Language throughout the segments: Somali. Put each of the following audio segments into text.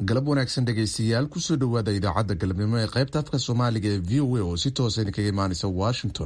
galab wanaagsan dhegaystayaal kusoo dhowaada idaacadda galabnimo ee qaybta afka soomaaliga ee v o a oo si toosa idinkaga imaanaysa washington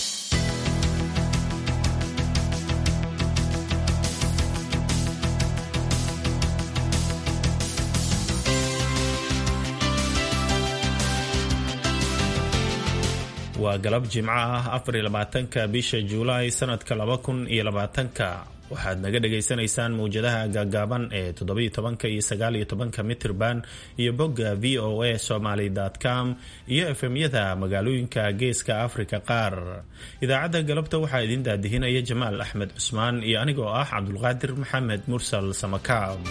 waa galab jimco ah afariyo labaatanka bisha juulaay sanadka laba kun iyo labaatanka waxaad naga dhagaysanaysaan mawjadaha gaagaaban ee toddobiyo tobanka iyo sagaaliyo tobanka mitirban iyo bogga v o a somaly com iyo efemyada magaalooyinka geeska afrika qaar idaacadda galabta waxaa idin daadihinaya jamaal axmed cusmaan iyo anigoo ah cabdulqaadir maxamed mursal samakaab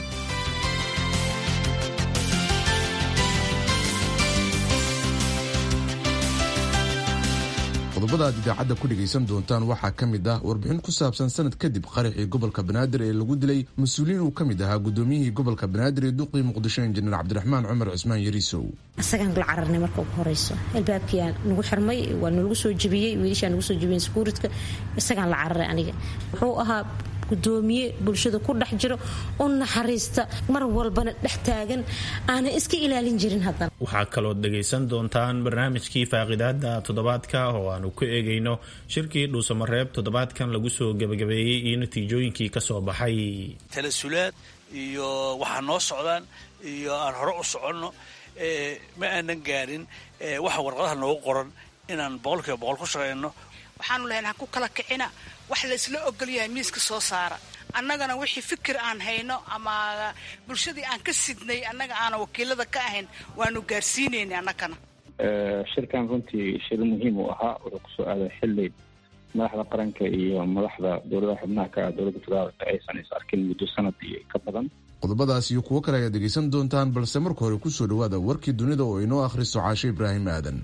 qodobada aad idaacadda ku dhegaysan doontaan waxaa ka mid ah warbixin ku saabsan sanad kadib qaraxii gobolka banaadir ee lagu dilay mas-uuliyiin uu ka mid ahaa gudoomiyihii gobolka banaadir ee duqii muqdisho injineer cabdiraxmaan cumar cusmaan yariisow isagaan la cararnay marka ugu horeyso albaabkiyaa nagu xirmay waa nalagu soo jebiyey wiilashaa nagu soo jebiyeen sakuuridka isagaan la cararay aniga wuxuu ahaa gudoomiye bulshada ku dhex jiro u naxariista mar walbana dhex taagan aanan iska ilaalin jirin haddana waxaa kalood dhegaysan doontaan barnaamijkii faaqidaada toddobaadka oo aanu ku eegayno shirkii dhuusamareeb toddobaadkan lagu soo gebagabeeyey iyo natiijooyinkii ka soo baxay talasulaad iyo waxaa noo socdaan iyo aan hore u soconno ma aanan gaarin waxa warqadaha noogu qoran inaan boqolkiiba boqol ku shaqayno waxaanu lahayn ha ku kala kicina wax laysla ogolyahay miiska soo saara annagana wixii fikir aan hayno ama bulshadii aan ka sidnay annaga aanan wakiilada ka ahayn waanu gaarsiinayna annagana shirkan runtii shir muhiim uu ahaa wuxuu kusoo aaday xilli madaxda qaranka iyo madaxda dowladaha xubnaha ka ah dowladda federaalka aysan is arkin muddo sanad iyo ka badan qodobadaas iyo kuwo kale ayaad dhegaysan doontaan balse marka hore kusoo dhowaada warkii dunida oo inoo akhriso caasho ibraahim aadan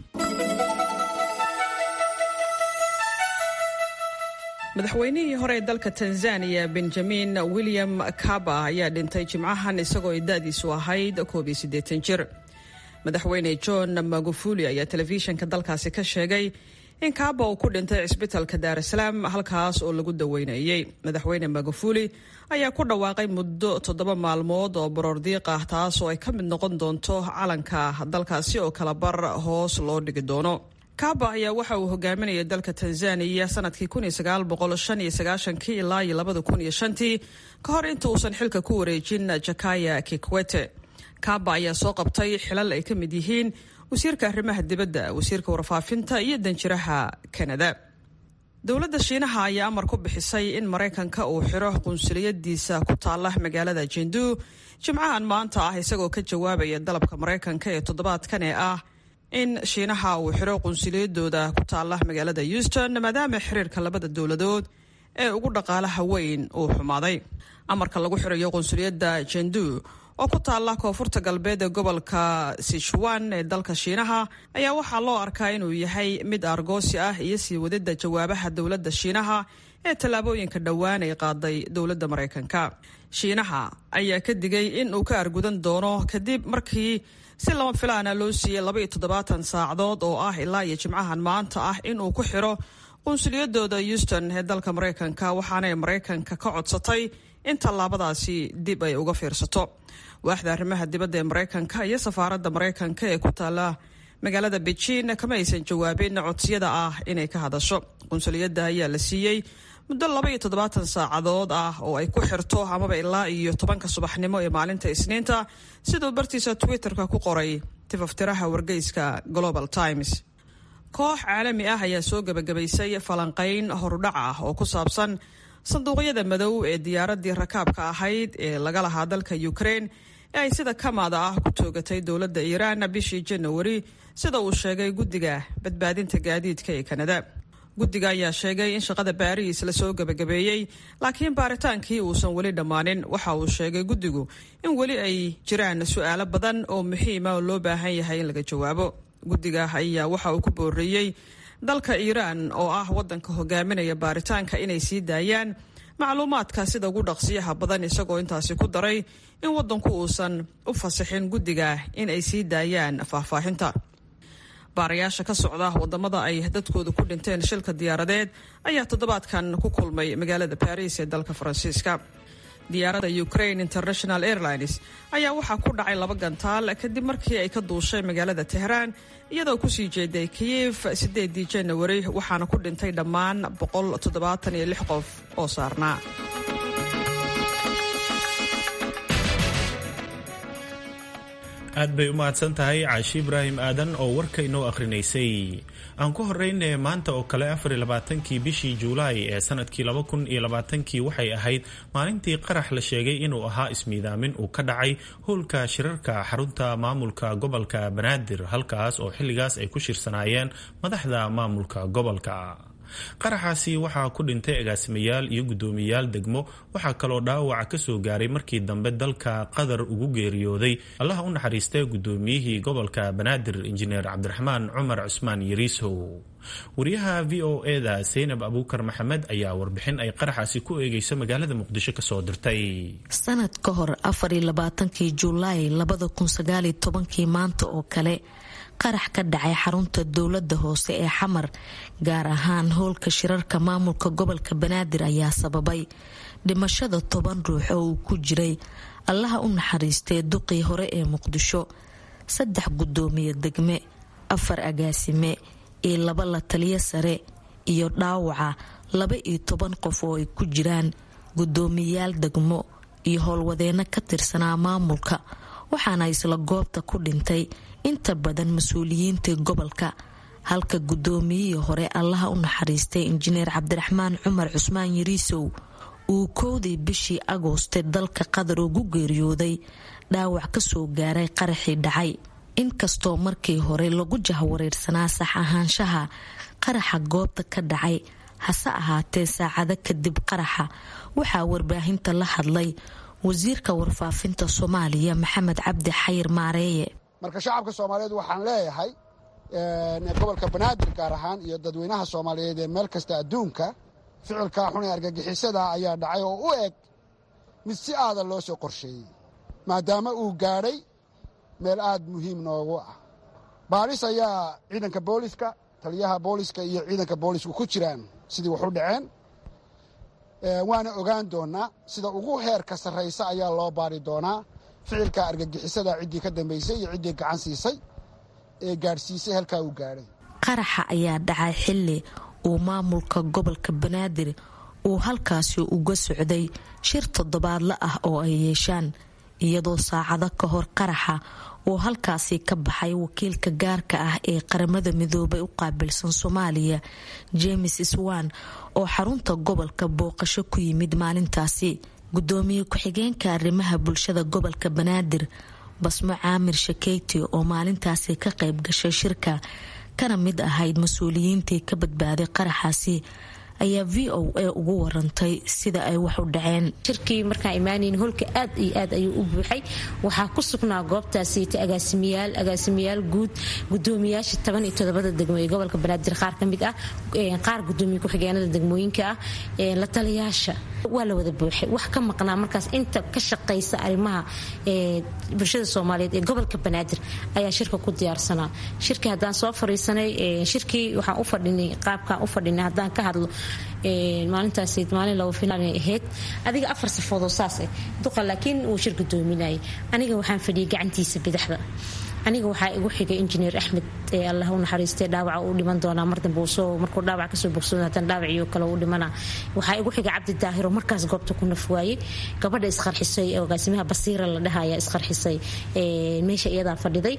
madaxweynihii hore ee dalka tanzaniya benjamin william kaba ayaa dhintay jimcahan isagoo ay da-diisu ahayd koob iyo siddeetan jir madaxweyne john magufuli ayaa telefishinka dalkaasi ka sheegay in kaba uu ku dhintay cisbitalka daar salaam halkaas oo lagu daweynayey madaxweyne magufuli ayaa ku dhawaaqay muddo toddoba maalmood oo baroordiiq ah taas oo ay ka mid noqon doonto calanka dalkaasi oo kala bar hoos loo dhigi doono kaba ayaa waxa uu hogaaminayay dalka tanzaniya sanadkii ilaa iyo labadakunshantii ka hor inta uusan xilka ku wareejin jakaya kikwete kaba ayaa soo qabtay xilal ay ka mid yihiin wasiirka arrimaha dibadda wasiirka warfaafinta iyo danjiraha kanada dowladda shiinaha ayaa amar ku bixisay in maraykanka uu xiro qunsuliyadiisa ku taala magaalada jendu jimcahan maanta ah isagoo ka jawaabaya dalabka maraykanka ee toddobaadkan ee ah in shiinaha uu xiro qunsuliyadooda ku taala magaalada houston maadaama xiriirka labada dowladood ee ugu dhaqaalaha weyn uu xumaaday amarka lagu xirayo qunsuliyadda jendu oo ku taala koonfurta galbeed ee gobolka sichuan ee dalka shiinaha ayaa waxaa loo arkaa inuu yahay mid argoosi ah iyo sii wadida jawaabaha dowladda shiinaha ee tallaabooyinka dhowaan ay qaaday dowladda maraykanka shiinaha ayaa ka digay in uu ka argudan doono kadib markii si lama filaana loo siiyey labaiyo toddobaatan saacadood oo ah ilaa iyo jimcahan maanta ah in uu ku xiro qunsuliyadooda houston ee dalka maraykanka waxaanay maraykanka ka codsatay in tallaabadaasi dib ay uga fiirsato waaxda arrimaha dibadda ee maraykanka iyo safaaradda maraykanka ee ku taala magaalada beijing kama aysan jawaabin codsiyada ah inay ka hadasho qunsuliyadda ayaa la siiyey muddo laba iyo toddobaatan saacadood ah oo ay ku xirto amaba ilaa iyo tobanka subaxnimo ee maalinta isniinta siduu bartiisa twitterka ku qoray tifaftiraha wargeyska global times koox caalami ah ayaa soo gebagabaysay falanqayn horudhac ah oo ku saabsan sanduuqyada madow ee diyaaraddii rakaabka ahayd ee laga lahaa dalka ukraine ee ay sida kamaada ah ku toogatay dowladda iiraan bishii janawari sida uu sheegay guddiga badbaadinta gaadiidka ee kanada guddiga ayaa sheegay in shaqada baariis lasoo gebagabeeyey laakiin baaritaankii uusan weli dhammaanin waxa uu sheegay guddigu in weli ay jiraan su-aalo badan oo muhiima oo loo baahan yahay in laga jawaabo guddiga ayaa waxa uu ku booreeyey dalka iiraan oo ah waddanka hogaaminaya baaritaanka inay sii daayaan macluumaadka sida ugu dhaqsiyaha badan isagoo intaasi ku daray in waddanku uusan u fasixin guddiga in ay sii daayaan faahfaahinta baarayaasha ka socda wadamada ay dadkooda ku dhinteen shilka diyaaradeed ayaa toddobaadkan ku kulmay magaalada baris ee dalka faransiiska diyaaradda ukraine international airlines ayaa waxaa ku dhacay laba gantaal kadib markii ay ka duushay magaalada tehraan iyadoo kusii jeeday kiyif sideedii janawari waxaana ku dhintay dhammaan qof oo saarnaa aad bay u mahadsan tahay caashi ibraahim aadan oo warka inoo akhrinaysay aan ku horeyne maanta oo kale afarlabaatankii bishii juulaay ee sanadkii laba kun iyo labaatankii waxay ahayd maalintii qarax la sheegay inuu ahaa ismiidaamin uu ka dhacay howlka shirarka xarunta maamulka gobolka banaadir halkaas oo xilligaas ay ku shirsanaayeen madaxda maamulka gobolka qaraxaasi waxaa ku dhintay agaasimayaal iyo guddoomiyayaal degmo waxaa kaloo dhaawaca ka soo gaaray markii dambe dalka qatar ugu geeriyooday allaha u naxariistay guddoomiyihii gobolka banaadir injineer cabdiraxmaan cumar cusmaan yariisow wariyaha v o eda seynab abuukar maxamed ayaa warbixin ay qaraxaasi ku eegeyso magaalada muqdisho kasoo dirtay sanad ka hor afarlabaatankii julaay labada kun sagaaliyo tobankii maanta oo kale qarax ka dhacay xarunta dowlada hoose ee xamar gaar ahaan howlka shirarka maamulka gobolka banaadir ayaa sababay dhimashada toban ruux oo uu ku jiray allaha u naxariistee duqii hore ee muqdisho saddex guddoomiye degme afar agaasime iyo laba la taliyo sare iyo dhaawaca laba iyo toban qof oo ay ku jiraan guddoomiyayaal degmo iyo howlwadeeno ka tirsanaa maamulka waxaana isla goobta ku dhintay inta badan mas-uuliyiintii gobolka halka guddoomiyihii hore allaha u naxariistay injineer cabdiraxmaan cumar cusmaan yariisow uu kowdii bishii agooste dalka qatar ugu geeriyooday dhaawac kasoo gaaray qaraxii dhacay inkastoo markii hore lagu jahwareersanaa sax ahaanshaha qaraxa goobta ka dhacay hase ahaatee saacado kadib qaraxa waxaa warbaahinta la hadlay wasiirka warfaafinta soomaaliya maxamed cabdi xayir maareeye marka shacabka soomaaliyeed waxaan leeyahay gobolka banaadir gaar ahaan iyo dadweynaha soomaaliyeed ee meel kasta adduunka ficilkaa xun ee argagixisada ayaa dhacay oo u eg mid si aada loo soo qorsheeyey maadaama uu gaadhay meel aad muhiim noogu ah baaris ayaa ciidanka booliska taliyaha booliska iyo ciidanka boolisku ku jiraan sidii wax u dhaceen waana ogaan doonaa sida ugu heerka sarraysa ayaa loo baari doonaa ficilka argagixisada ciddii ka dambaysay iyo ciddii gacan siisay ee gaadhsiisay halkaa uu gaadhay qaraxa ayaa dhacay xilli uu maamulka gobolka banaadir uu halkaasi uga socday shir toddobaadla ah oo ay yeeshaan iyadoo saacado ka hor qaraxa uu halkaasi ka baxay wakiilka gaarka ah ee qaramada midoobay u qaabilsan soomaaliya james swan oo xarunta gobolka booqasho ku yimid maalintaasi gudoomiye ku-xigeenka arrimaha bulshada gobolka banaadir basmo caamir shakeyti oo maalintaasi ka qayb gashay shirka kana mid ahayd mas-uuliyiintii ka badbaaday qaraxaasi ayaa v o a ugu warantay sida ay wax u dhaceen shirkii markaan imaanayn holka aad iyo aad ayuu u buuxay waxaa ku sugnaa goobtaasiita agaasimiyaal agaasimiyaal guud gudoomiyaasha toban iyo todobada degmo ee gobolka banaadir qaar ka mid ah qaar gudoomiye ku-xigeenada degmooyinka ah la taliyaasha waa la wada buuxay wax ka maqnaa markaas inta ka shaqaysa arrimaha bulshada soomaaliyeed ee gobolka banaadir ayaa shirka ku diyaarsanaa shirkii haddaan soo fariisanay shirkii waxaan u fadhinay qaabkaan u fadhinay haddaan ka hadlo maalintaas maalin laba filaan ahayd adiga afar safoodoo saas eh duqa laakiin uu shir gudoominayay aniga waxaan fadhiyay gacantiisa bidaxda aniga waxaa igu xigay injineer axmed ee allah u naxariistay dhaawaca uu dhiman doonaa mar dambe soo markuu dhaawac kasoo bogsado haddana dhaawaciyo kale uu dhimana waxaa igu xigay cabdi daahiro markaas goobta ku naf waayey gabadha isqarxisay ee agaasimaha basiira la dhahaya isqarxisay meesha iyadaa fadhiday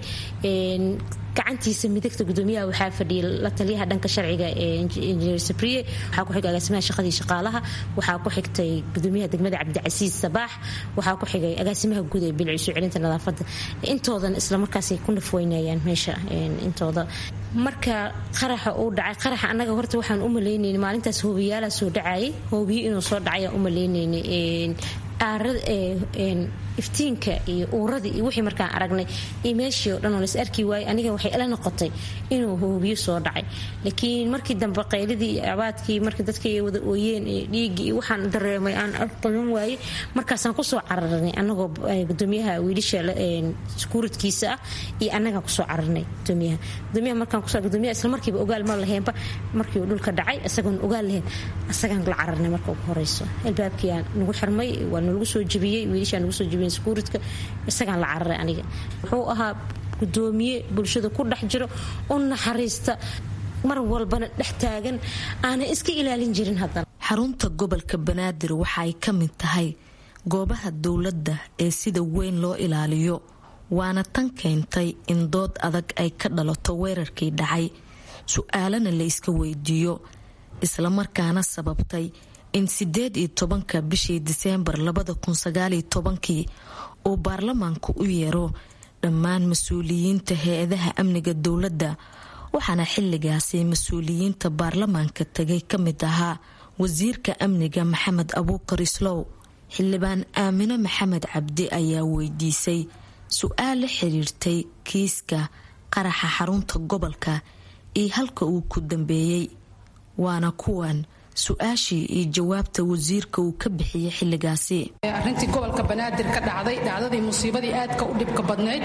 gacantiisa midigta gudoomiyaha waxaa fadhiyay la taliyaha dhanka sharciga ee injineer sabriye waxaa ku xigay agaasimaha shaqadii shaqaalaha waxaa ku xigtay gudoomiyaha degmada cabdicasiis sabaax waxaa ku xigay agaasimaha guud ee bilciisu celinta nadaafada intoodan isla markaas ku nafweynayaan meesha intooda marka qaraxa uu dhacay qaraxa annaga horta waxaan u malaynayna maalintaas hoobiyaala soo dhacayay hoobiye inuu soo dhacayaan u malaynayna iftiinka iyo uuradii iyo wixii markaan aragnay iyo meeshii oo dhan oo lais arki waayey aniga waxay ila noqotay inuu hoobiyo soo dhacay laakiin markii dambe qayladii iyo abaadkii markii dadka ay wada ooyeen iyo dhiiggii iyo waxaan dareemay aan qaban waayey markaasaan kusoo cararnay anagoo gudoomiyaha wiilisha skuuridkiisa ah iyo annagaan kusoo cararnay gudoomiyaha gudoomiyaha markaan kusoo gudoomiyaha isla markiiba ogaal ma laheenba markii uu dhulka dhacay isagoon ogaal lahayn asagaan la cararnay marka ugu horeyso albaabkiiaa nagu xirmay waa nalagu soo jebiyey wiilishaa nagu soo jebiyeen skuuridka isagaan la cararay aniga wuxuu ahaa gudoomiye bulshada ku dhex jiro u naxariista mar walbana dhex taagan aanay iska ilaalin jirin haddana xarunta gobolka banaadir waxa ay ka mid tahay goobaha dowladda ee sida weyn loo ilaaliyo waana tan keentay in dood adag ay ka dhalato weerarkii dhacay su-aalana la iska weydiiyo islamarkaana sababtay in sideed iyo tobanka bishii diseembar labada kun sagaaliyo tobankii uu baarlamaanku u yeero dhammaan mas-uuliyiinta hay-adaha amniga dowladda waxaana xilligaasi mas-uuliyiinta baarlamaanka tagay ka mid ahaa wasiirka amniga maxamed abuukar islow xildhibaan aamino maxamed cabdi ayaa weydiisay su-aal la xiriirtay kiiska qaraxa xarunta gobolka iyo halka uu ku dambeeyey waana kuwan su-aashii iyo jawaabta wasiirka uu ka bixiyey xilligaasi arrintii gobolka banaadir ka dhacday dhacdadii musiibadii aadka u dhibka badnayd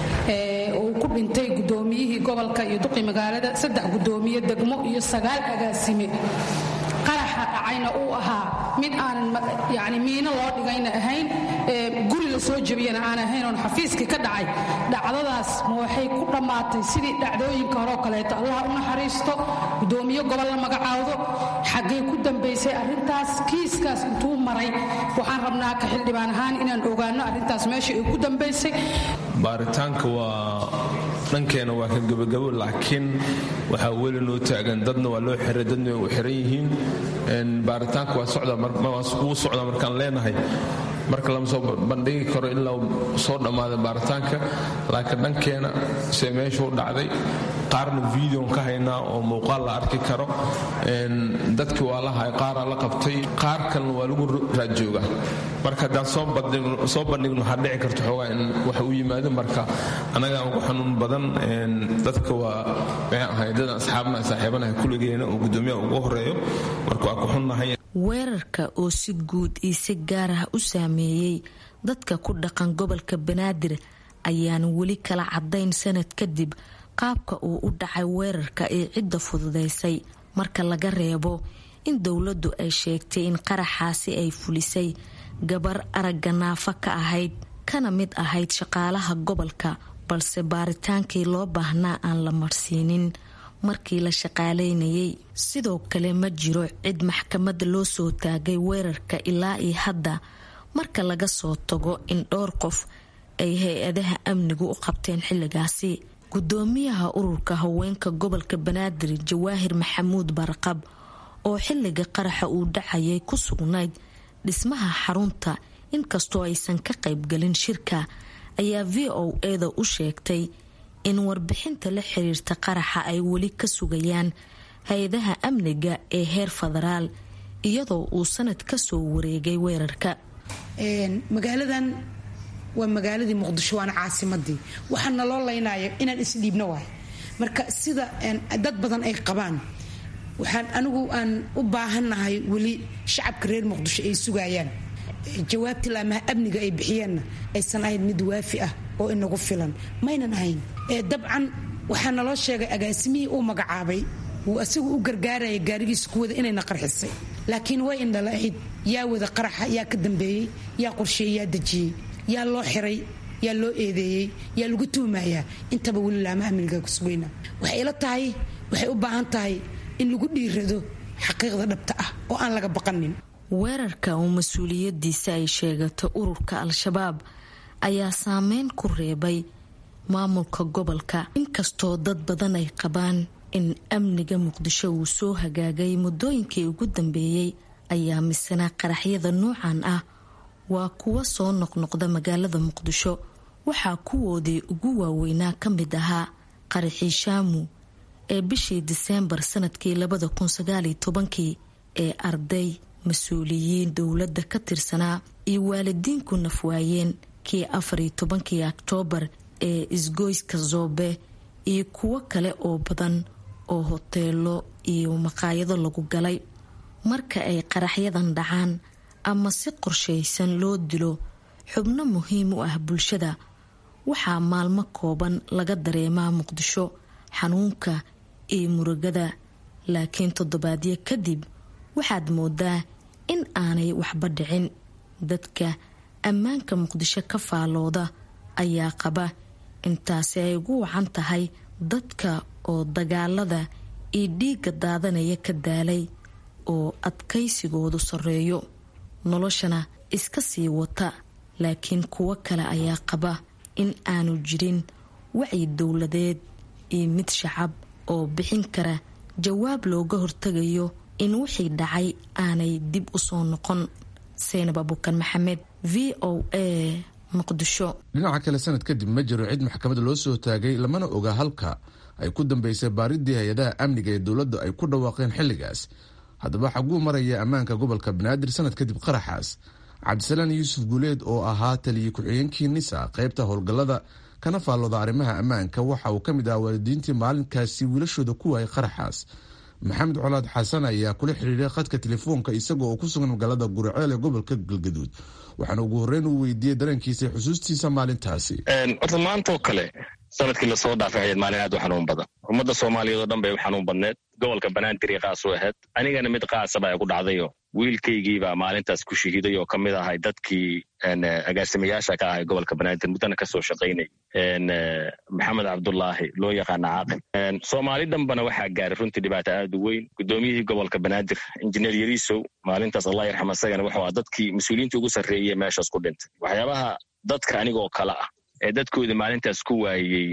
uu ku dhintay gudoomiyihii gobolka iyo duqi magaalada saddex gudoomiye degmo iyo sagaal agaasime qaraxa dhacayna uu ahaa mid aanan yani miino loo dhigayna ahayn guri la soo jebiyana aan ahayn oon xafiiskii ka dhacay dhacdadaas ma waxay ku dhammaatay sidii dhacdooyinka horeo kaleeto allaha u naxariisto gudoomiye gobol la magacaawdo xaggay ku dambaysay arrintaas kiiskaas intuu maray waxaan rabnaa ka xildhibaan ahaan inaan ogaano arrintaas meesha ay ku dambaysay baaritaanka waa dhankeena waa ka gebagabo laakiin waxaa weli noo taagan dadna waa loo xiray dadna way u xiran yihiin baaritaanka wuu socdaa markaan leenahay marka lama soo bandhigi karo ilaa soo dhammaaday baaritaanka laakiin dhankeena se meeshuu dhacday qaarna videon ka haynaa oo muuqaal la arki karo dadkii waa la hay qaaraa la qabtay qaar kalena waa lagu raadjooga marka haddaan soo bandhigno waxaa dhici karta xoogaa in waxa u yimaado marka annagaa ugu xanuun badan dadka waa maxay ahay dadan asxaabna saaxiibanahay kulligeena oo guddoomiyaha ugu horeeyo marka waa ku xunnahay weerarka oo si guud iyo si gaar ah u saameeyey dadka ku dhaqan gobolka banaadir ayaan weli kala cadayn sanad kadib qaabka uu u dhacay weerarka ee cidda fududaysay marka laga reebo in dowladdu ay sheegtay in qaraxaasi ay fulisay gabar aragga naafa ka ahayd kana mid ahayd shaqaalaha gobolka balse baaritaankii loo baahnaa aan la marsiinin markii la shaqaaleynayay sidoo kale ma jiro cid maxkamada loo soo taagay weerarka ilaa iyo hadda marka laga soo tago in dhowr qof ay hay-adaha amnigu u qabteen xilligaasi gudoomiyaha ururka haweenka gobolka banaadir jawaahir maxamuud barqab oo xilliga qaraxa uu dhacayay ku sugnayd dhismaha xarunta inkastoo aysan ka qaybgalin shirka ayaa v o eda u sheegtay in warbixinta la xiriirta qaraxa ay weli ka sugayaan hay-adaha amniga ee heer federaal iyadoo uu sanad kasoo wareegay weerarka magaaladan waa magaaladii muqdisho waana caasimadii waxaa naloo laynaya inaan isdhiibno waay marka sida dad badan ay qabaan waxaan anigu aan u baahannahay weli shacabka reer muqdisho ay sugayaan jawaabtii laamaha amniga ay bixiyeenna aysan ahayn mid waafi ah oo inagu filan maynan ahayn dabcan waxaa naloo sheegay agaasimihii uu magacaabay wuu asigu u gargaaraya gaarigiisa kuwada inayna qarxisay laakiin way indhala ahayd yaa wada qaraxa yaa ka dambeeyey yaa qorsheeyey yaa dejiyey yaa loo xiray yaa loo eedeeyey yaa lagu tuhmayaa intaba weli laamaha amniga ku sugayna waxay ila tahay waxay u baahan tahay in lagu dhiirado xaqiiqda dhabta ah oo aan laga baqanin weerarka oo mas-uuliyadiisa ay sheegato ururka al-shabaab ayaa saameyn ku reebay maamulka gobolka inkastoo dad badan ay qabaan in amniga muqdisho uu soo hagaagay muddooyinkii ugu dambeeyey ayaa misana qaraxyada noocan ah waa kuwa soo noqnoqda magaalada muqdisho waxaa kuwoodii ugu waaweynaa ka mid ahaa qaraxii shaamu ee bishii diseembar sanadkii labada kun sagaaliyo tobankii ee arday mas-uuliyiin dowladda ka tirsanaa iyo waalidiinku nafwaayeen kii afariyo tobankii oktoobar ee isgoyska zoobe iyo kuwo kale oo badan oo hoteelo iyo maqaayado lagu galay marka ay qaraxyadan dhacaan ama si qorshaysan loo dilo xubno muhiim u ah bulshada waxaa maalmo kooban laga dareemaa muqdisho xanuunka iyo murugada laakiin toddobaadyo kadib waxaad moodaa in aanay waxba dhicin dadka ammaanka muqdisho ka faalooda ayaa qaba intaasi ay ugu wacan tahay dadka oo dagaalada iyo dhiigga daadanaya ka daalay oo adkaysigoodu sarreeyo noloshana iska sii wata laakiin kuwo kale ayaa qaba in aanu jirin wacyi dowladeed iyo mid shacab oo bixin kara jawaab looga hortagayo in wixii dhacay aanay dib u soo noqon seynab abuukan maxamed v o a muqdisho dhinaca kale sanad kadib ma jiro cid maxkamad loo soo taagay lamana oga halka ay ku dambeysay baaridii hay-adaha amniga ee dowladda ay ku dhawaaqeen xilligaas haddaba xaguu maraya ammaanka gobolka banaadir sanad kadib qaraxaas cabdisalaan yuusuf guuleed oo ahaa taliye ku-xigeenkii nisa qaybta howlgallada kana faallooda arrimaha ammaanka waxa uu ka mid ahaa waalidiintii maalinkaasi wiilashooda ku waayay qaraxaas maxamed colaad xasan ayaa kula xiriiray khadka telefoonka isaga oo ku sugan magaalada guriceel ee gobolka galgaduud waxaana ugu horreyn uu weydiiyey dareenkiisa xusuustiisa maalintaasi horta maantaoo kale sanadkii lasoo dhaafay hayd maalin aad u xanuun badan ummadda soomaaliyeed oo dhan bay u xanuun badneed gobolka banaadir qaas u ahayd anigana mid qaasaba ay ku dhacdayo wiilkaygiibaa maalintaas ku shahiiday oo ka mid ahay dadkii agaasimayaasha ka ahay gobolka banaadir muddana kasoo shaqaynay maxamed cabdulaahi loo yaqaana caaqil soomaali dhanbana waxaa gaaray runtii dhibaato aad u weyn guddoomiyihii gobolka banaadir injineer yariisow maalintaas allah yarxam asagana wuxuu ah dadkii mas-uuliyiinta ugu sarreeyey meeshaas ku dhintay waxyaabaha dadka anigoo kale ah ee dadkoodii maalintaas ku waayey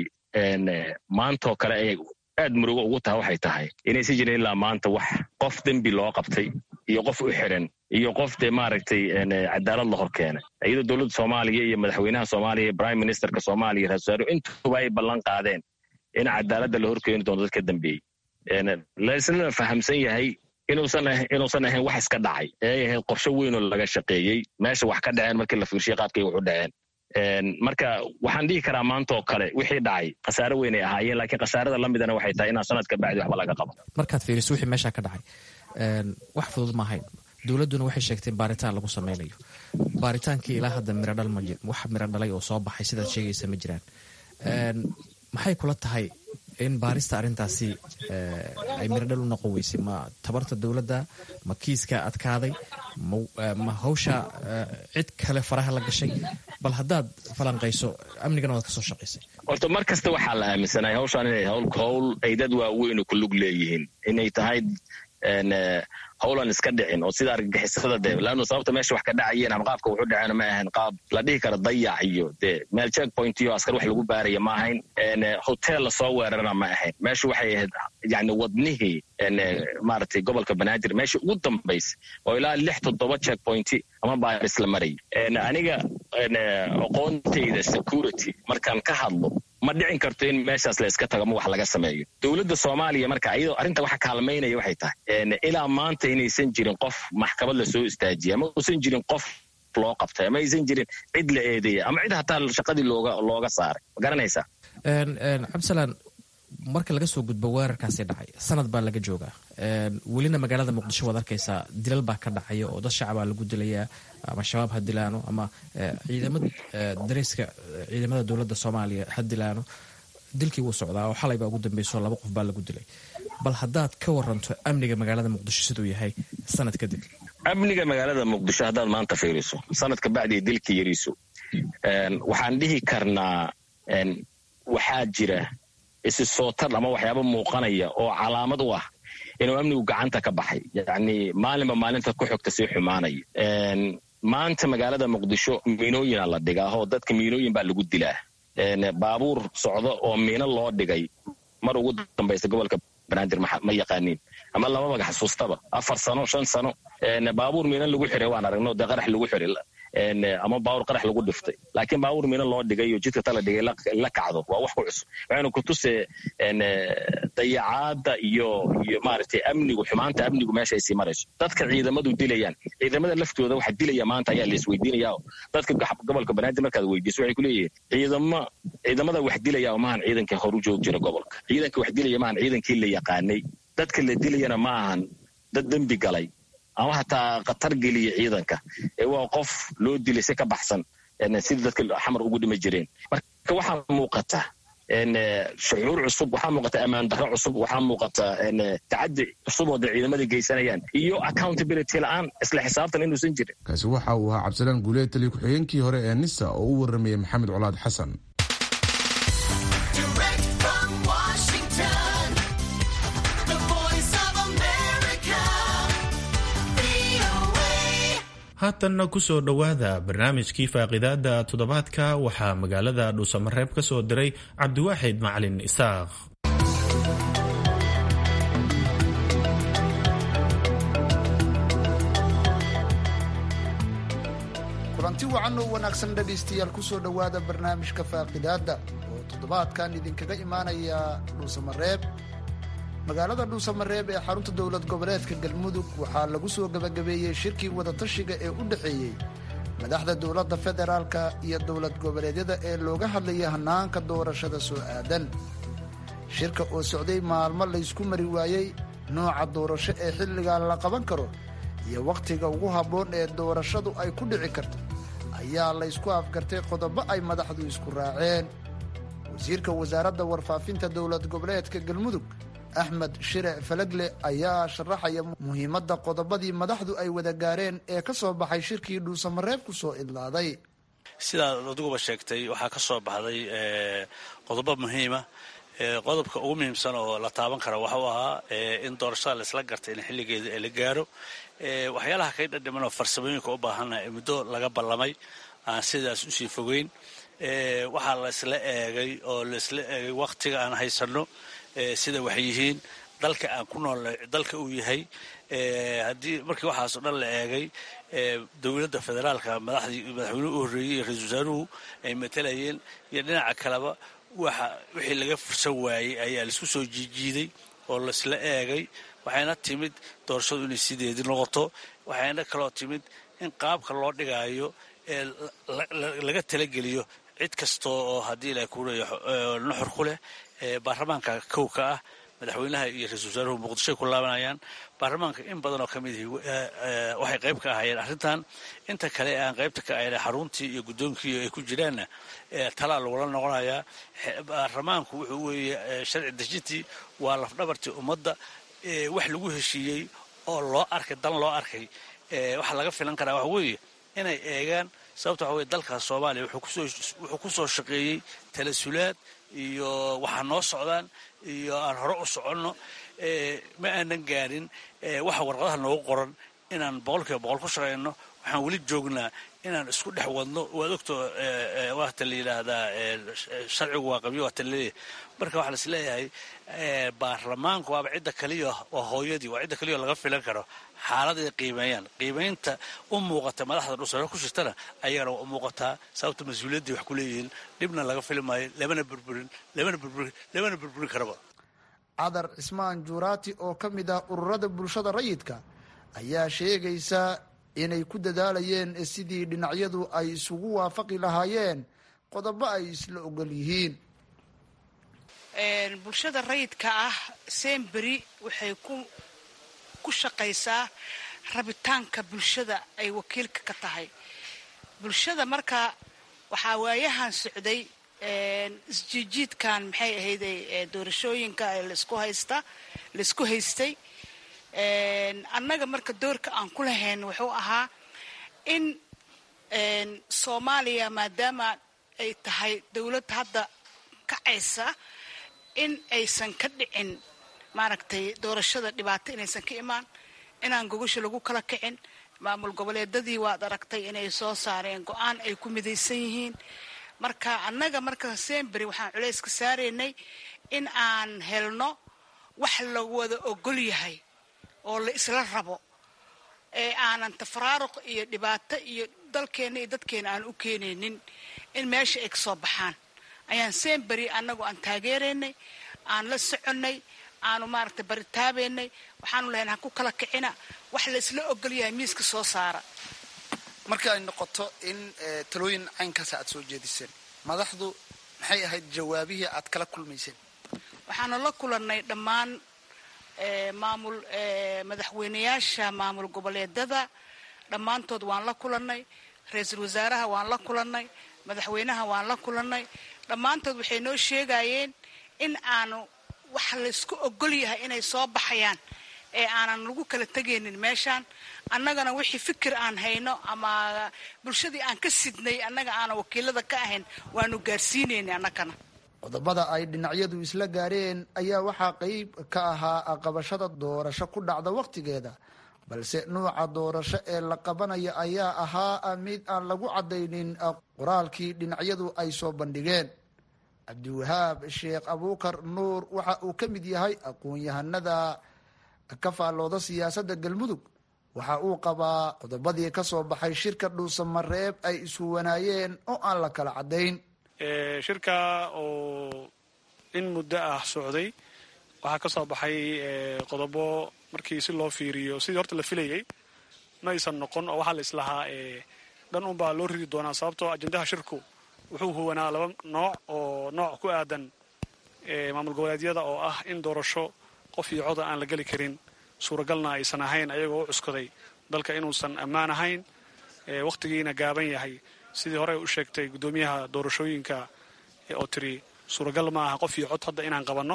maantoo kale ay aad murugo ugu taha waxay tahay inaysi jirin ilaa maanta wax qof dembi loo qabtay iyo qof u xiran iyo qof dee maaragtay cadaalad la hor keenay iyadoo dowladda soomaaliya iyo madaxweynaha soomaaliya iyo prime ministerka soomaaliya ra-isul wasaare intuba ay ballan qaadeen in cadaaladda la hor keeni doono dadka dambeeyey laisna fahamsan yahay inuusan inuusan ahayn wax iska dhacay ee ay ahayd qorsho weynoo laga shaqeeyey meesha wax ka dhaceen markii la fiirshiya qaabkay wax u dhaceen marka waxaan dhihi karaa maanta oo kale wixii dhacay khasaare weynay ahaayeen laakiin khasaarada la midana waxay tahay inaan sanadka bacdi waxba laga qabo markaad fiiriso wixii meesha ka dhacay wax fudud ma ahayn dowladduna waxay sheegteen baaritaan lagu sameynayo baaritaankii ilaa hadda miradhal ma wax miro dhalay oo soo baxay sidaad sheegaysa ma jiraan maxay kula tahay in baarista arrintaasi ay miradhal u noqon weysay ma tabarta dowladda ma kiiska adkaaday ma hawsha cid kale faraha la gashay bal haddaad falanqayso amnigana waad ka soo shaqaysay horta mar kasta waxaa la aaminsanay hawshaan inay howl ay dad waaweyn ku lug leeyihiin inay tahay howlan iska dhicin oo sida argagixisada dee laannu sababta meesha wax ka dhacayeen ama qaabka wuxu dhaceen ma ahayn qaab la dhihi kara dayac iyo dee meel check point iyo askar wax lagu baaraya ma ahayn hotel lasoo weerarana ma ahayn meesha waxay ahayd yani wadnihii maaragtay gobolka banaadir meesha ugu dambaysa oo ilaa lix toddoba check point ama baaris la marayay aniga aqoontayda security markaan ka hadlo ma dhicin karto in meeshaas la iska tago ama wax laga sameeyo dowladda soomaaliya marka iyadoo arrinta waxa kaalmaynaya waxay tahay ilaa maanta inaysan jirin qof maxkamad lasoo istaajiyay ama uusan jirin qof loo qabtay ama aysan jirin cid la eedeeya ama cid hataa shaqadii looga looga saaray ma garanaysaa cabdisalaan marka laga soo gudbo weerarkaasi dhacay sanad baa laga joogaa welina magaalada muqdisho waad arkaysaa dilal baa ka dhacaya oo dad shacabaa lagu dilayaa ama shabaab ha dilaano ama ciidamada dareyska ciidamada dowladda soomaaliya ha dilaano dilkii wuu socdaa oo xalay baa ugu dambeyso laba qof baa lagu dilay bal haddaad ka waranto amniga magaalada muqdisho siduu yahay sanad kadib amniga magaalada muqdisho haddaad maanta fiiriso sanadka bacdii dilkii yariiso waxaan dhihi karnaa waxaa jira isi sootar ama waxyaaba muuqanaya oo calaamad u ah inuu amnigu gacanta ka baxay yacni maalinba maalinta ku xogta sii xumaanaya maanta magaalada muqdisho miinooyina la dhigaa oo dadka miinooyin baa lagu dilaa baabuur socdo oo miino loo dhigay mar ugu dambaysa gobolka banaadir ma yaqaaniin ama lama maga xasuustaba afar sano shan sano baabuur miino lagu xiray waan aragno dee qarax lagu xiray ama baawur qarax lagu dhiftay laakiin baawur mina loo dhigay oo jidka tala dhigay la kacdo waa wax ku cusub waxayna ku tusee dayacaadda iyo iyo maaragtay amnigu xumaanta amnigu meesha ay sii marayso dadka ciidamadu dilayaan ciidamada laftooda waxa dilaya maanta ayaa la isweydiinaya dadka gobolka banaadir markaad weydiiso waxay ku leeyihiin ciidama ciidamada wax dilaya maahan ciidankii hor u joogi jira gobolka ciidanka wax dilaya maahan ciidankii la yaqaanay dadka la dilayana ma ahan dad dembi galay ama hataa khatar geliya ciidanka ee waa qof loo dilay si ka baxsan sidii dadka xamar ugu dhima jireen marka waxaa muuqata shucuur cusub waxaa muuqata ammaan darro cusub waxaa muuqata tacadi cusub oo dee ciidamada geysanayaan iyo accountability la-aan isla xisaabtan inuusan jirin kaasi waxa uu ahaa cabdisalaan guuleed taliya ku-xigeenkii hore ee nisa oo u waramayay maxamed colaad xasan haatanna ku soo dhowaada barnaamijkii faaqidaada toddobaadka waxaa magaalada dhuusamareeb ka soo diray cabdiwaaxid macalin isaaq kulanti wacan oo wanaagsan dhegaystayaal ku soo dhowaada barnaamijka faaqidaadda oo toddobaadkan idinkaga imaanaya dhuusamareeb magaalada dhuusamareeb ee xarunta dowlad goboleedka galmudug waxaa lagu soo gebagabeeyey shirkii wadatashiga ee u dhexeeyey madaxda dowladda federaalka iyo dowlad goboleedyada ee looga hadlayay hannaanka doorashada soo aadan shirka oo socday maalmo laysku mari waayey nooca doorasho ee xilligan la qaban karo iyo wakhtiga ugu habboon ee doorashadu ay ku dhici karto ayaa laysku afgartay qodobo ay madaxdu isku raaceen wasiirka wasaaradda warfaafinta dowlad goboleedka galmudug axmed shire falagle ayaa sharaxaya muhiimadda qodobadii madaxdu ay wada gaareen ee ka soo baxay shirkii dhuusamareeb ku soo idlaaday sidaad adiguba sheegtay waxaa ka soo baxday qodobo muhiima qodobka ugu muhiimsan oo la taaban kara waxuu ahaa in doorashada laisla gartay in xilligeeda la gaaro waxyaalaha kay dhadhiman oo farsamooyinka u baahana muddo laga ballamay aan sidaas usii fogeyn waxaa laisla eegay oo laisla eegay wakhtiga aan haysanno sida waxay yihiin dalka aan ku nool dalka uu yahay haddii markii waxaasoo dhan la eegay dowladda federaalka madaxdii madaxweynuhu u horreeyey iyo ra-isul wasaaruhu ay matalayeen iyo dhinaca kaleba waxa wixii laga fursan waayey ayaa laisku soo jiijiiday oo laisla eegay waxayna timid doorashadu inay sideedii noqoto waxayna kaloo timid in qaabka loo dhigaayo ee laga talageliyo cid kasta oo haddii la kuleeya nuxur ku leh baarlamaanka kow ka ah madaxweynaha iyo ra-isul wasaaruhu muqdishoay ku laabanayaan baarlamaanka in badan oo ka mid ihi waxay qayb ka ahaayeen arrintan inta kale aan qaybta ka ahayna xaruntii iyo guddoonkii ay ku jiraanna talaa lagula noqonayaa baarlamaanku wuxuu weeye sharci dejintii waa lafdhabartii ummadda wax lagu heshiiyey oo loo arkay dan loo arkay waxaa laga filan karaa waxa weeye inay eegaan sababta waxa weye dalkaas soomaaliya wuxuu ku soo shaqeeyey talasulaad iyo waxaa noo socdaan iyo aan hore u soconno ma aanan gaarin waxa warqadaha noogu qoran inaan boqolkiiba boqol ku shaqayno waxaan weli joognaa inaan isku dhex wadno waad ogto waata la yidhaahdaa sharcigu waa qabyo waata laleeyahay marka waxaa lais leeyahay baarlamaanku waaba cidda kaliya waa hooyadii waa cidda kaliya laga filan karo xaaladay qiimeeyaan qiimaynta u muuqata madaxda dhusare ku jirtana ayagana waa u muuqataa sababta mas-uuliyaddii wax ku leeyihiin dhibna laga fili maayo lamana burburin lamana burburin lamana burburin karaba cadar cismaan juuraati oo ka mid ah ururada bulshada rayidka ayaa sheegaysa inay ku dadaalayeen sidii dhinacyadu ay isugu waafaqi lahaayeen qodobo ay isla ogol yihiin bulshada rayidka ah semberi waxay ku ku shaqaysaa rabitaanka bulshada ay wakiilka ka tahay bulshada marka waxaa waayahan socday isjiijiidkan maxay ahayday doorashooyinka laisku haysta laisku haystay annaga marka doorka aan ku lahayn wuxuu ahaa in soomaaliya maadaama ay tahay dowlad hadda kacaysa in aysan ka dhicin maaragtay doorashada dhibaato inaysan ka imaan inaan gogosha lagu kala kicin maamul goboleedadii waad aragtay inay soo saareen go-aan ay ku midaysan yihiin marka annaga marka sembery waxaan culayska saaraynay in aan helno wax la wada ogol yahay oo la isla rabo ee aanan tafaraaruq iyo dhibaato iyo dalkeenna iyo dadkeena aan u keenaynin in meesha ay kasoo baxaan ayaan seenberi annagu aan taageeraynay aan la soconnay aanu maaragtay baritaabaynay waxaanu lahayn ha ku kala kicina wax laysla ogol yahay miiska soo saara marka ay noqoto in talooyin caynkaas aad soo jeediseen madaxdu maxay ahayd jawaabihii aad kala kulmayseen waxaanu la kulannay dhammaan maamul madaxweynayaasha maamul goboleedada dhammaantood waan la kulannay ra-iisul wasaaraha waan la kulannay madaxweynaha waan la kulannay dhammaantood waxay noo sheegayeen in aanu wax laysku ogol yahay inay soo baxayaan ee aanan lagu kala tegaynin meeshaan annagana wixii fikir aan hayno ama bulshadii aan ka sidnay annaga aanan wakiilada ka ahayn waanu gaarsiinaynay annagana qodobada ay dhinacyadu isla gaareen ayaa waxaa qeyb ka ahaa qabashada doorasho ku dhacda wakhtigeeda balse nuuca doorasho ee la qabanayo ayaa ahaa mid aan lagu caddaynin qoraalkii dhinacyadu ay soo bandhigeen cabdiwahaab sheekh abuukar nuur waxa uu ka mid yahay aqoon-yahanada ka faallooda siyaasadda galmudug waxa uu qabaa qodobadii ka soo baxay shirka dhuusamareeb ay ishuwanaayeen oo aan la kala caddayn shirka oo in muddo ah socday waxaa ka soo baxay qodobo markii si loo fiiriyo sidii horta la filayay ma aysan noqon oo waxaa la islahaa dhan unbaa loo ridi doonaa sababtoo ajendaha shirku wuxuu huwanaa laba nooc oo nooc ku aadan maamul goboleedyada oo ah in doorasho qof iyo coda aan la geli karin suuragalna aysan ahayn ayagoo u cuskaday dalka inuusan ammaan ahayn wakhtigiina gaaban yahay sidii hore u sheegtay guddoomiyaha doorashooyinka oo tiri suuragal ma aha qof iyo cod hadda inaan qabanno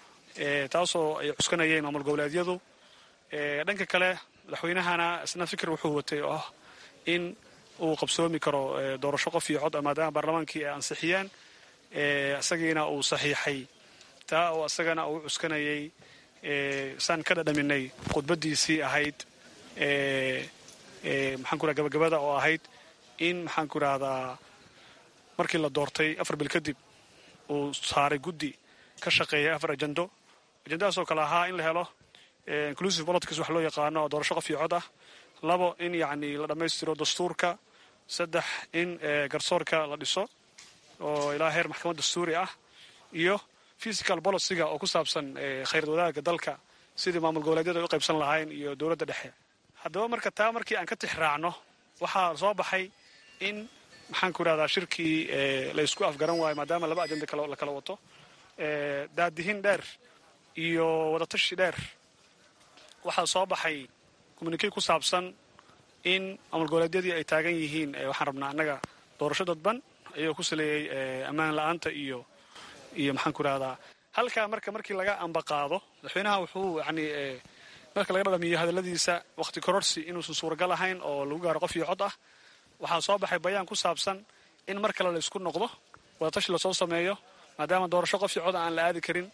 taasoo ay cuskanayeen maamul goboleedyadu dhanka kale madaxweynahana isna fikir wuxuu watay oo ah in uu qabsoomi karo doorasho qof iyo cod maadaama baarlamaankii ay ansixiyeen isagiina uu saxiixay taa oo isagana uu cuskanayay saan ka dhadhaminay khudbadiisii ahayd maxaan ku raha gabagabada oo ahayd in maxaan ku rahdaa markii la doortay afar bil kadib uu saaray guddi ka shaqeeyay afar ajendo ajendadaasoo kale ahaa in la helo inclusive politics wax loo yaqaano oo doorasho qof iyo cod ah labo in yacni la dhammaystiro dastuurka saddex in garsoorka la dhiso oo ilaa heer maxkamad dastuuri ah iyo physical policyga oo ku saabsan khayrad wadaagga dalka sidii maamul goboleedyada ay u qaybsan lahayn iyo dowladda dhexe haddaba marka taa markii aan ka tix raacno waxaa soo baxay in maxaan ku rahdaa shirkii la ysku afgaran waayo maadaama laba ajenda la kala wato daadihin dheer iyo wadatashi dheer waxaa soo baxay communikey ku saabsan in maamul goboleedyadii ay taagan yihiin waxaan rabnaa annaga doorasho dadban ayagoo ku saleeyey ammaan la-aanta iyo iyo maxaan ku rahdaa halkaa marka markii laga ambaqaado madaxweynaha wuxuu yani marka laga dhadhamiyo hadalladiisa wakhti kororsi inuusan suuragal ahayn oo lagu gaaro qof iyo cod ah waxaa soo baxay bayaan ku saabsan in mar kale la isku noqdo wadatashi lasoo sameeyo maadaama doorasho qof iyo cod aan la aadi karin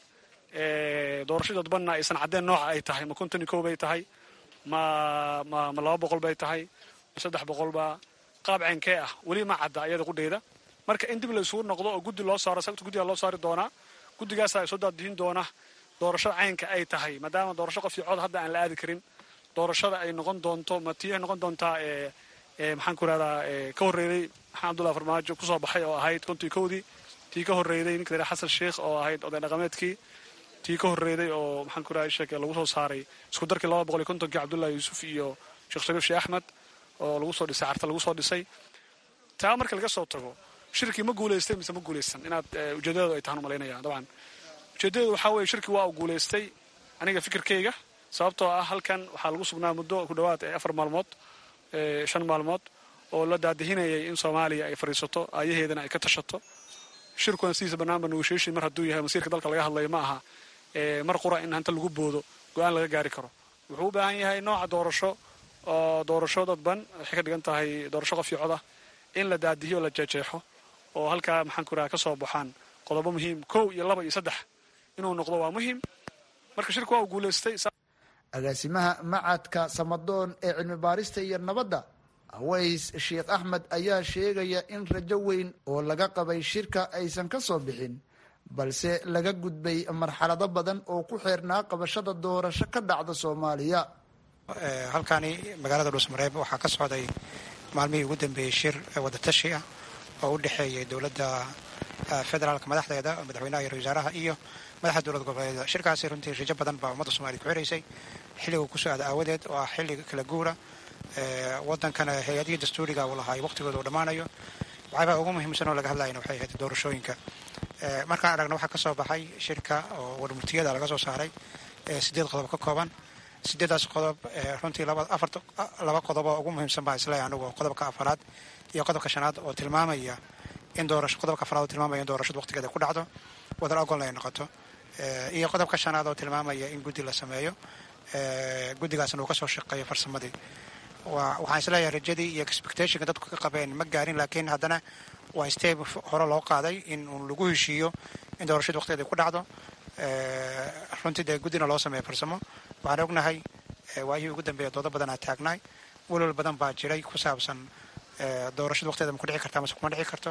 doorasho dadbanna aysan caddeen nooca ay tahay ma konton iyo kow bay tahay ma ma ma laba boqol bay tahay ma saddex boqolba qaab ceenkee ah weli ma cadda ayada qudheeda marka in dib la isugu noqdo oo guddi loo saaro sababta guddiga loo saari doonaa guddigaasa soo daadihin doona doorashada caynka ay tahay maadaama doorasho qof iyo cod hadda aan la aadi karin doorashada ay noqon doonto ma tii ay noqon doontaa maxaan ku rahdaa ka horreeyey maxamed abdullahi farmaajo kusoo baxay oo ahayd kontii kowdii tii ka horreeyday ninka la xasan sheikh oo ahayd oday dhaqameedkii tii ka horreeyday oo maxaan ku rahay sheeke lagu soo saaray isku darkii laba boqol iyo kontonkii cabdullahi yuusuf iyo sheekh shariif sheekh axmed oo lagu soo dhisay carta lagu soo dhisay taa marka laga soo tago shirkii ma guulaystay mise ma guulaysan inaad ujeedadeedu ay tahaan umalaynaya dabcan ujeedadeedu waxaa weeye shirkii waa uu guulaystay aniga fikirkayga sababtoo ah halkan waxaa lagu sugnaa muddo ku dhowaad afar maalmood shan maalmood oo la daadihinayay in soomaaliya ay fadhiisato aayaheedana ay ka tashato shirkuna sidiisa banaanba negotiation mar hadduu yahay masiirka dalka laga hadlayo ma aha mar qura in hanta lagu boodo go-aan laga gaari karo wuxuu u baahan yahay nooca doorasho oo doorasho dadban waxay ka dhigan tahay doorasho qof iyo coda in la daadihiyo la jeejeexo oo halkaa maxaan ku raha ka soo baxaan qodobo muhiim kow iyo laba iyo saddex inuu noqdo waa muhiim marka shirku waa uu guulaystay agaasimaha macadka samadoon ee cilmi baarista iyo nabadda aways sheekh axmed ayaa sheegaya in rajo weyn oo laga qabay shirka aysan ka soo bixin balse laga gudbay marxalado badan oo ku xeernaa qabashada doorasho ka dhacda soomaaliya halkaani magaalada dhuusmareeb waxaa ka socday maalmihii ugu dambeeyey shir wadatashi ah oo u dhexeeyay dowladda federaalka madaxdeeda madaxweynaha iyo wasaaraha iyo madaxda dowlad goboleedyada shirkaasi runtii rijo badan baa ummadda soomaliya ku xiraysay xilliga kusoo aada aawadeed oo ah xilliga kala guura wadankana hay-adihii dastuuriga uu lahaa waqtigooda uu dhammaanayo waxyaabaa ugu muhiimsan oo laga hadlayana waxay ahayd doorashooyinka markaan aragna waxaa ka soo baxay shirka oo warmurtiyada laga soo saaray sideed qodob ka kooban sideedaas qodob runtii laba qodob oo ugu muhiimsan baa isleeyahay anugu qodobka afaraad iyo qodobka shanaad oo tilmaamaya in doorasho qodobka afaraad oo tilmaamaya in doorashadu waqtigeeda ku dhacdo wadar ogolna ay noqoto iyo qodobka shanaad oo tilmaamaya in guddi la sameeyo guddigaasna uu kasoo shaqeeyo farsamadii waxaan isleeyahay rajadii iyo expectationka dadku ka qabeen ma gaarin laakiin haddana waa step hore loo qaaday in uun lagu heshiiyo in doorashadu waqtigeeda ku dhacdo runtii dee guddina loo sameeyo farsamo waxaan ognahay waayihii ugu dambeeya doodo badan aa taagnaay welwel badan baa jiray ku saabsan doorashadu waqtigeeda ma ku dhici karta mase kuma dhici karto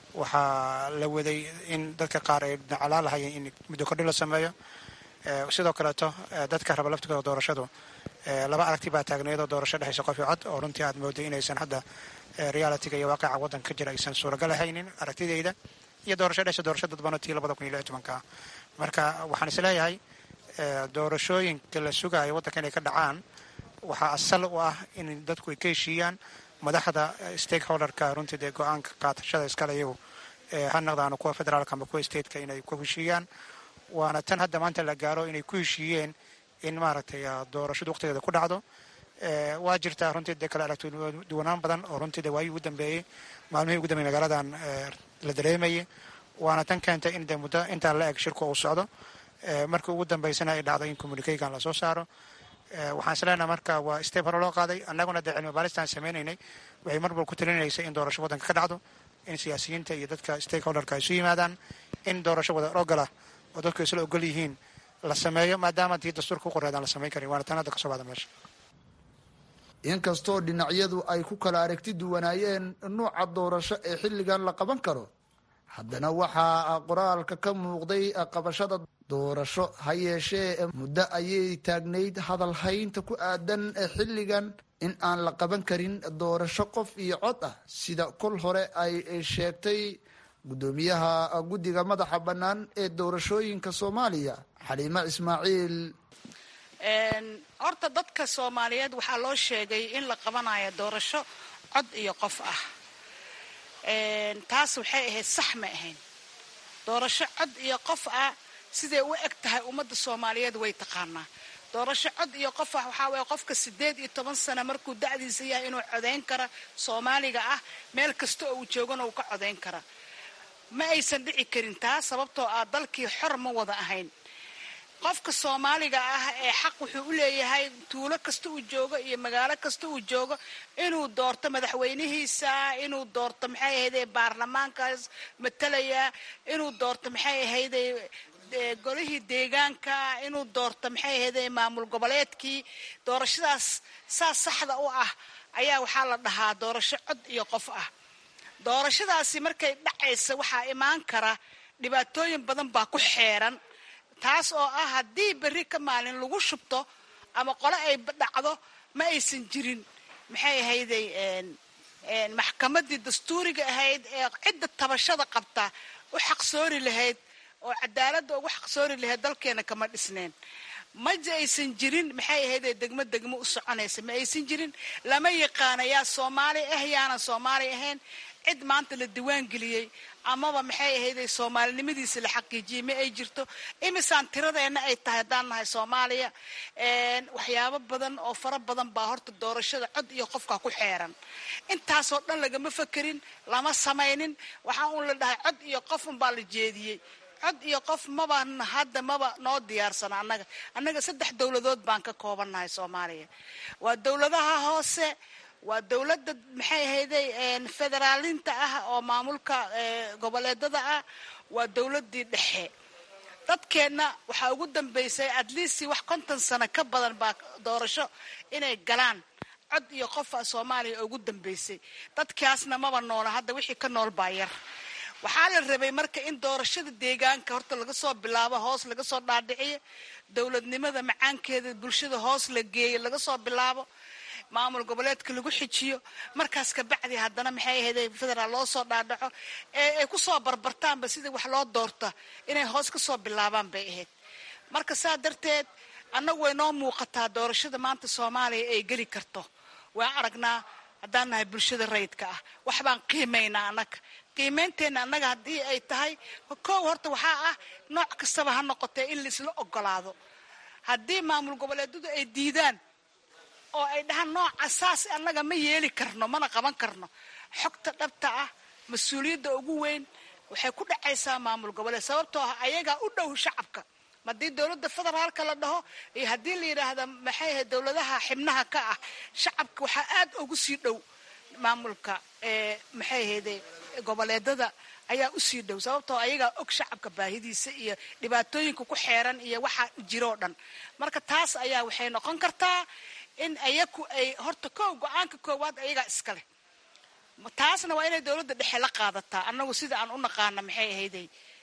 waxaa la waday in dadka qaar ay nacalaa lahayeen in muddo kordhi la sameeyo sidoo kaleeto dadka raba laftigooda doorashadu laba aragti baa taagneedoo doorasho dhexaysa qof iyo cod oo runtii aad mooday inaysan hadda realitiga iyo waaqaca waddanka ka jira aysan suuragal ahaynin aragtidayda iyo doorasho dhexaysa doorasho dadbano tii labada kun iyo lix tobanka marka waxaan isleeyahay doorashooyinka la sugayo waddanka inay ka dhacaan waxaa asal u ah in dadku ay ka heshiiyaan madaxda stakeholderka runtii dee go-aanka qaadashada iskale iyagu ha naqdaano kuwa federaalka ama kuwa stateka inay ku heshiiyaan waana tan hadda maanta la gaaro inay ku heshiiyeen in maaragtay doorashadu waqtigeeda ku dhacdo waa jirtaa runtii dee kale aragti duwanaan badan oo runtii dee waayii ugu dambeeyey maalmihii ugu dambeeyey magaaladan la dareemayay waana tan keentay in dee muddo intaa la eg shirku uu socdo markii ugu dambeysana ay dhacdo in communicaygan lasoo saaro waxaan isleenaha marka waa step hore loo qaaday annaguna dee cilmi baaristaan sameynaynay waxay mar walba ku talinaysay in doorasho waddanka ka dhacdo in siyaasiyiinta iyo dadka stakeholderka ay isu yimaadaan in doorasho wada ogola oo dadku isla ogol yihiin la sameeyo maadaama tii dastuurka ku qoreedaan la samayn karin waana tan hadda kasoo baxda meesha inkastoo dhinacyadu ay ku kala aragti duwanaayeen nuuca doorasho ee xilligan la qaban karo haddana waxaa qoraalka ka muuqday qabashada doorasho ha yeeshee muddo ayay taagnayd hadalhaynta ku aadan xilligan in aan la qaban karin doorasho qof iyo cod ah sida kol hore ay sheegtay guddoomiyaha guddiga madaxa bannaan ee doorashooyinka soomaaliya xaliime ismaaciil horta dadka soomaaliyeed waxaa loo sheegay in la qabanayo doorasho cod iyo qof ah taas waxay ahayd sax ma ahayn doorasho cod iyo qof ah siday u eg tahay ummadda soomaaliyeed way taqaanaa doorasho cod iyo qof ah waxaa waye qofka siddeed iyo toban sano markuu da'diisa yahay inuu codayn kara soomaaliga ah meel kasta oo uu joogana uu ka codayn kara ma aysan dhici karin taa sababtoo ah dalkii xor ma wada ahayn qofka soomaaliga ah ee xaq wuxuu u leeyahay tuulo kasta uu joogo iyo magaalo kasta uu joogo inuu doorto madaxweynihiisa inuu doorto maxay ahayde baarlamaankaas matalaya inuu doorto maxay ahayde golihii deegaanka inuu doorto maxay ahayde maamul goboleedkii doorashadaas saas saxda u ah ayaa waxaa la dhahaa doorasho cod iyo qof ah doorashadaasi markay dhacaysa waxaa imaan kara dhibaatooyin badan baa ku xeeran taas oo ah haddii berri ka maalin lagu shubto ama qole ay dhacdo ma aysan jirin maxay ahayday maxkamaddii dastuuriga ahayd ee cidda tabashada qabta u xaqsoori lahayd oo cadaaladda ugu xaqsoori lahayd dalkeena kama dhisneen maja aysan jirin maxay ahayday degmo degmo u soconaysa ma aysan jirin lama yaqaana yaa soomaali ah yaanan soomaali ahayn cid maanta la diwaan geliyey amaba maxay ahayday soomaalinimadiisa la xaqiijiyey ma ay jirto imisaan tiradeenna ay tahay haddaan nahay soomaaliya waxyaabo badan oo fara badan baa horta doorashada cod iyo qofka ku xeeran intaasoo dhan lagama fakerin lama samaynin waxaa uun la dhahay cod iyo qof unbaa la jeediyey cod iyo qof maba hadda maba noo diyaarsana annaga annaga saddex dowladood baan ka koobannahay soomaaliya waa dowladaha hoose waa dowladda maxay ahayday federaalinta ah oo maamulka goboleedada ah waa dowladdii dhexe dadkeenna waxaa ugu dambeysay atleast wax konton sano ka badan baa doorasho inay galaan cod iyo qofa soomaaliya ugu dambeysay dadkaasna maba noola hadda wixii ka nool baa yar waxaa la rabay marka in doorashada deegaanka horta laga soo bilaabo hoos laga soo dhaadhiciyo dowladnimada macaankeeda bulshada hoos la geeyo laga soo bilaabo maamul goboleedka lagu xijiyo markaas kabacdi haddana maxay ahayd federaal loo soo dhaadhaco ee ay ku soo barbartaanba sidii wax loo doorta inay hoos ka soo bilaabaan bay ahayd marka saa darteed annagu way noo muuqataa doorashada maanta soomaaliya ay geli karto waan aragnaa haddaan nahay bulshada rayidka ah wax baan qiimaynaa annaga qiimeynteenna annaga haddii ay tahay koow horta waxaa ah nooc kastaba ha noqotee in laisla ogolaado haddii maamul goboleedyadu ay diidaan oo ay dhahaan nooca saas annaga ma yeeli karno mana qaban karno xogta dhabta ah mas-uuliyadda ugu weyn waxay ku dhacaysaa maamul goboleed sababtoo ah ayagaa u dhow shacabka haddii dowladda federaalka la dhaho iyo haddii la yidhaahda maxay ahayd dowladaha xibnaha ka ah shacabka waxaa aad ugu sii dhow maamulka maxay ahayde goboleedada ayaa usii dhow sababtoo ayagaa og shacabka baahidiisa iyo dhibaatooyinka ku xeeran iyo waxa jiroo dhan marka taas ayaa waxay noqon kartaa in ayaku ay horta ko go-aanka koowaad ayagaa iskaleh taasna waa inay dowladda dhexe la qaadataa annagu sida aan u naqaana maxay ahayday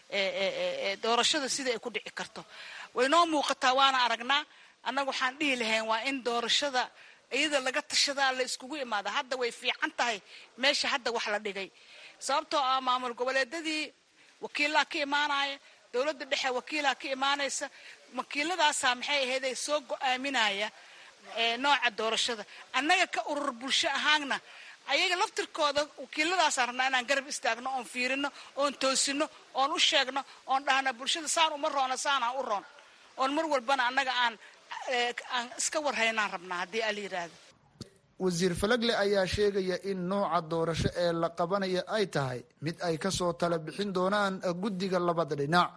doorashada sida ay ku dhici karto waynoo muuqataa waana aragnaa annaga waxaan dhihi lahayn waa in doorashada iyada laga tashadaa la iskugu imaada hadda way fiican tahay meesha hadda wax la dhigay sababtoo ah maamul goboleedadii wakiilaa ka imaanaya dowladda dhexe wakiilaa ka imaanaysa wakiiladaasaa maxay ahayday soo go-aaminaya nooca doorashada annaga ka urur bulsho ahaanna ayaga laftirkooda wakiiladaasaan rabnaa inaan garab istaagno oon fiirino oon toosino oon u sheegno oon dhahna bulshada saan uma roona saanaa u roon oon mar walbana annaga aan aan iska warhaynaan rabnaa haddii ala yidhaahdo wasiir falagle ayaa sheegaya in nooca doorasho ee la qabanaya ay tahay mid ay kasoo tala bixin doonaan guddiga labada dhinac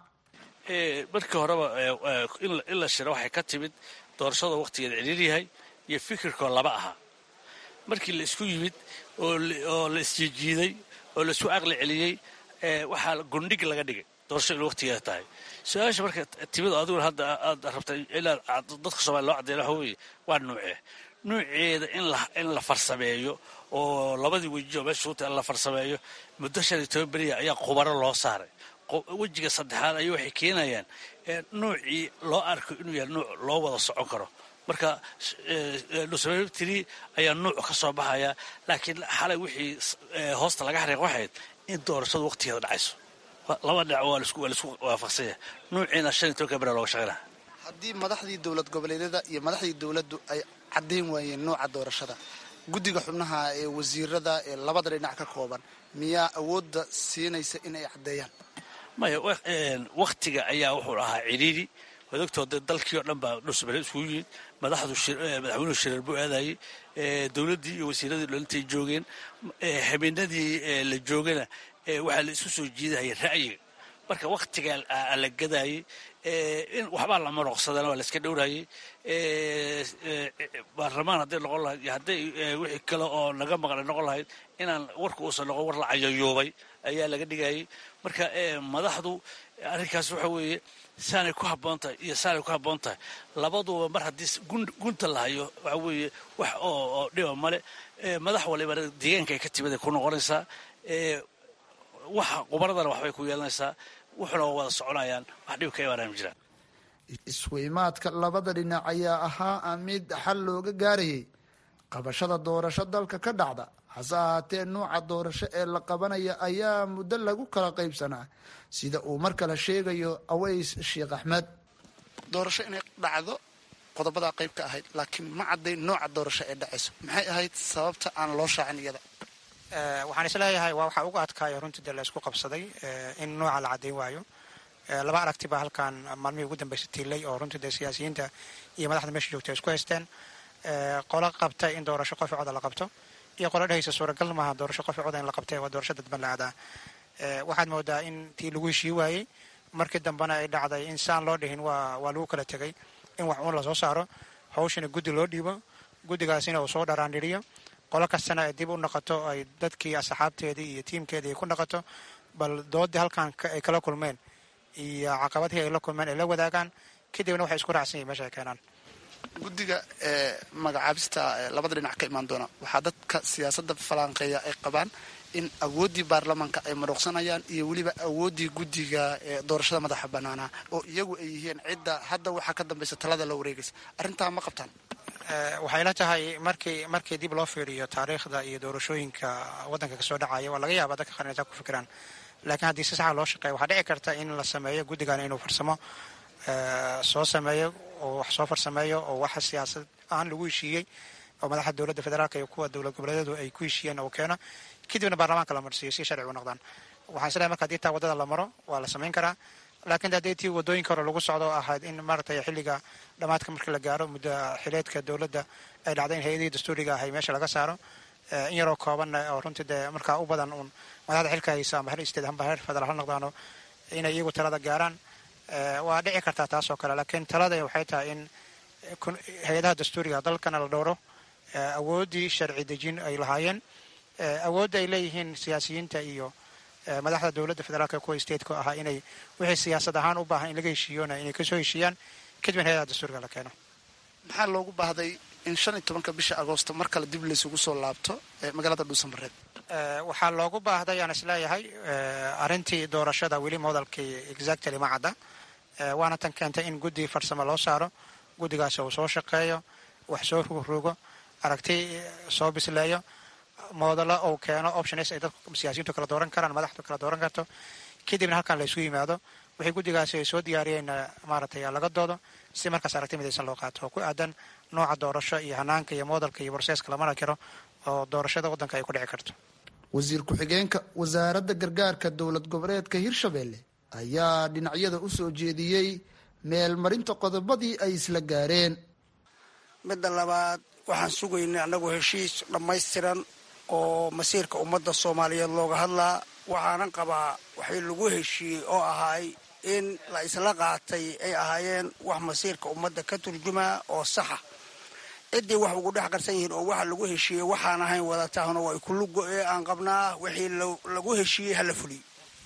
markii horeba in la shiro waxay ka timid doorashada wakhtigeeda celiir yahay iyo fikirkoo laba ahaa markii la isku yimid oo la isjiijiiday oo la isku aqli celiyey waxaa gundhig laga dhigay doorasho in wakhtigeeda tahay su-aasha marka timid adiguna hadda aad rabtay ilaa dadka soomaliya loo caddeeya waxa weeye waa nuucee nuuceeda in la farsameeyo oo labadii weji oo meesha suuta in la farsameeyo muddo shan iyo toban beriya ayaa khubaro loo saaray wejiga saddexaad ayay waxay keenayaan nuucii loo arko inuu yahay nuuc loo wada socon karo marka nusababtiri ayaa nuuc ka soo baxaya laakiin xalay wixii hoosta laga xariiq waxayd in doorashadu waqtigeeda dhacayso laba dhinac waa laisku waafaqsanya nuuciina shan iyo tobanka bera looga shaqaynaya haddii madaxdii dowlad goboleedyada iyo madaxdii dowladdu ay caddayn waayeen nooca doorashada guddiga xubnaha ee wasiirada ee labada dhinac ka kooban miyaa awoodda siinaysa in ay caddeeyaan maya waktiga ayaa wuxuu ahaa ciriiri wadogtooda dalkii oo dhan baa dhusbare iskugu yimid madaxdu madaxweynuhu shireer buu aadayey dowladdii iyo wasiiradii dhalintay joogeen habeenadii la joogana waxaa la isku soo jiidahaya ra'yiga marka waktigaa la gadayey in waxbaa la maroqsadana waa la iska dhowrayey baarlamaan hadday noqon lahayd iyo hadday wixii kale oo naga maqlay noqon lahayd inaan warka uusan noqon war la cayayuubay ayaa laga dhigayay marka madaxdu arrinkaas waxa weeye saanay ku habboon tahay iyo saanay ku habboon tahay labaduba mar haddii gunta la hayo waxa weeye wax oo dhiba male madax waliba deegaanka ay ka timid ay ku noqonaysaa waxa qubaradana waxbay ku yeelanaysaa wuxuna waa wada soconayaan wax dhib ka imaanaya ma jiraan isweymaadka labada dhinac ayaa ahaa mid xal looga gaarayay qabashada doorasho dalka ka dhacda hase ahaatee nuuca doorasho ee la qabanaya ayaa muddo lagu kala qaybsanaa sida uu mar kale sheegayo aways sheekh axmed doorasho inay dhacdo qodobadaa qayb ka ahayd laakiin ma caddayn nooca doorasho ee dhacayso maxay ahayd sababta aan loo shaacin iyada waxaan isleeyahay waa waxaa uga adkaaya runtii dee la isku qabsaday in nooca la caddayn waayo laba aragti baa halkan maalmihii ugu dambaysa tiilay oo runtii dee siyaasiyiinta iyo madaxda meesha joogta isku haysteen qolo qabta in doorasho qofi coda la qabto iyo qolo dhehaysa suuragal maaha doorasho qofi coda in la qabtay waa doorasho dadban la aadaa waxaad moodaa in tii lagu heshii waayey markii dambena ay dhacday in saan loo dhihin waa waa lagu kala tegay in wax uun lasoo saaro hawshana guddi loo dhiibo guddigaasina uu soo dharaandhiriyo qolo kastana ay dib u noqoto ay dadkii asxaabteedii iyo tiimkeedii ay ku noqoto bal doodii halkan ay kala kulmeen iyo caqabadihii ay la kulmeen ay la wadaagaan kadibna waxay isku raacsan yihin meesha ay keenaan guddiga magacaabista labada dhinac ka imaan doona waxaa dadka siyaasadda falanqeeya ay qabaan in awooddii baarlamaanka ay maruqsanayaan iyo weliba awooddii guddiga doorashada madaxa banaanaa oo iyagu ay yihiin cidda hadda waxaa ka dambaysa talada la wareegaysa arrintaa ma qabtaan waxay la tahay markii markii dib loo fiiriyo taariikhda iyo doorashooyinka waddanka kasoo dhacaya waa laga yaabaa dadka qaar inay taa ku fikiraan laakiin haddii si saxa loo shaqeeya waxaa dhici karta in la sameeyo guddigan inuu farsamo soo sameeyo oo wax soo farsameeyo oo waxa siyaasad ahaan lagu heshiiyey oo madaxda dowladda federaalk iyo kuwa dowlad goboleedyadu ay ku heshiiyeen uu keeno kadibna baarlamaanka la marsiiyo si sharci u noqdaan waxaan isleeyahay marka haddii taa waddada la maro waa la samayn karaa laakiin haddii tii waddooyinka hore lagu socdo ahayd in maaragtay xilliga dhammaadka markii la gaaro muddo xileedka dowladda ay dhacday in hay-adihii dastuuriga ahay meesha laga saaro in yaroo koobanna oo runtii dee markaa u badan uun madaxda xilka haysa amba heer state amba heer federaal ha noqdaano inay iyagu talada gaaraan waa dhici kartaa taas oo kale laakiin talada waxay tahay in hay-adaha dastuuriga dalkana la dhowro awooddii sharci dejin ay lahaayeen awoodda ay leeyihiin siyaasiyiinta iyo madaxda dowladda federaalk kuwa stateka ahaa inay wixii siyaasad ahaan u baahan in laga heshiiyona inay kasoo heshiiyaan kadibna hay-adaha dastuuriga la keeno maxaa loogu baahday in shan iyo tobanka bisha agoosto mar kale dib laysugu soo laabto magaalada dhuusamareeb waxaa loogu baahday aan isleeyahay arrintii doorashada weli modalkii exactly ma cadda waana tan keentay in guddi farsamo loo saaro guddigaasi uu soo shaqeeyo wax soo rugrogo aragti soo bisleeyo moodalo uu keeno options ay dadku siyaasiyiintu kala dooran karaan madaxdu kala dooran karto kadibna halkan la isu yimaado wixii guddigaasi ay soo diyaariyeen maaragtay laga doodo si markaas aragti midaysan loo qaato oo ku aadan nooca doorasho iyo hanaanka iyo moodalka iyo borseeska lamana karo oo doorashada waddanka ay ku dhici karto wasiir ku-xigeenka wasaaradda gargaarka dowlad goboleedka hirshabelle ayaa dhinacyada u soo jeediyey meelmarinta qodobadii ay isla gaareen midda labaad waxaan sugaynay annagu heshiis dhammaystiran oo masiirka ummadda soomaaliyeed looga hadlaa waxaanan qabaa waxay lagu heshiiyey oo ahaay in la isla qaatay ay ahaayeen wax masiirka ummadda ka turjumaa oo saxa ciddii wax ugu dhex qarsan yihiin oo waxa lagu heshiiyey waxaan ahayn wadatahna waa ikulugo ee aan qabnaa wixii lagu heshiiyey hala fuliyo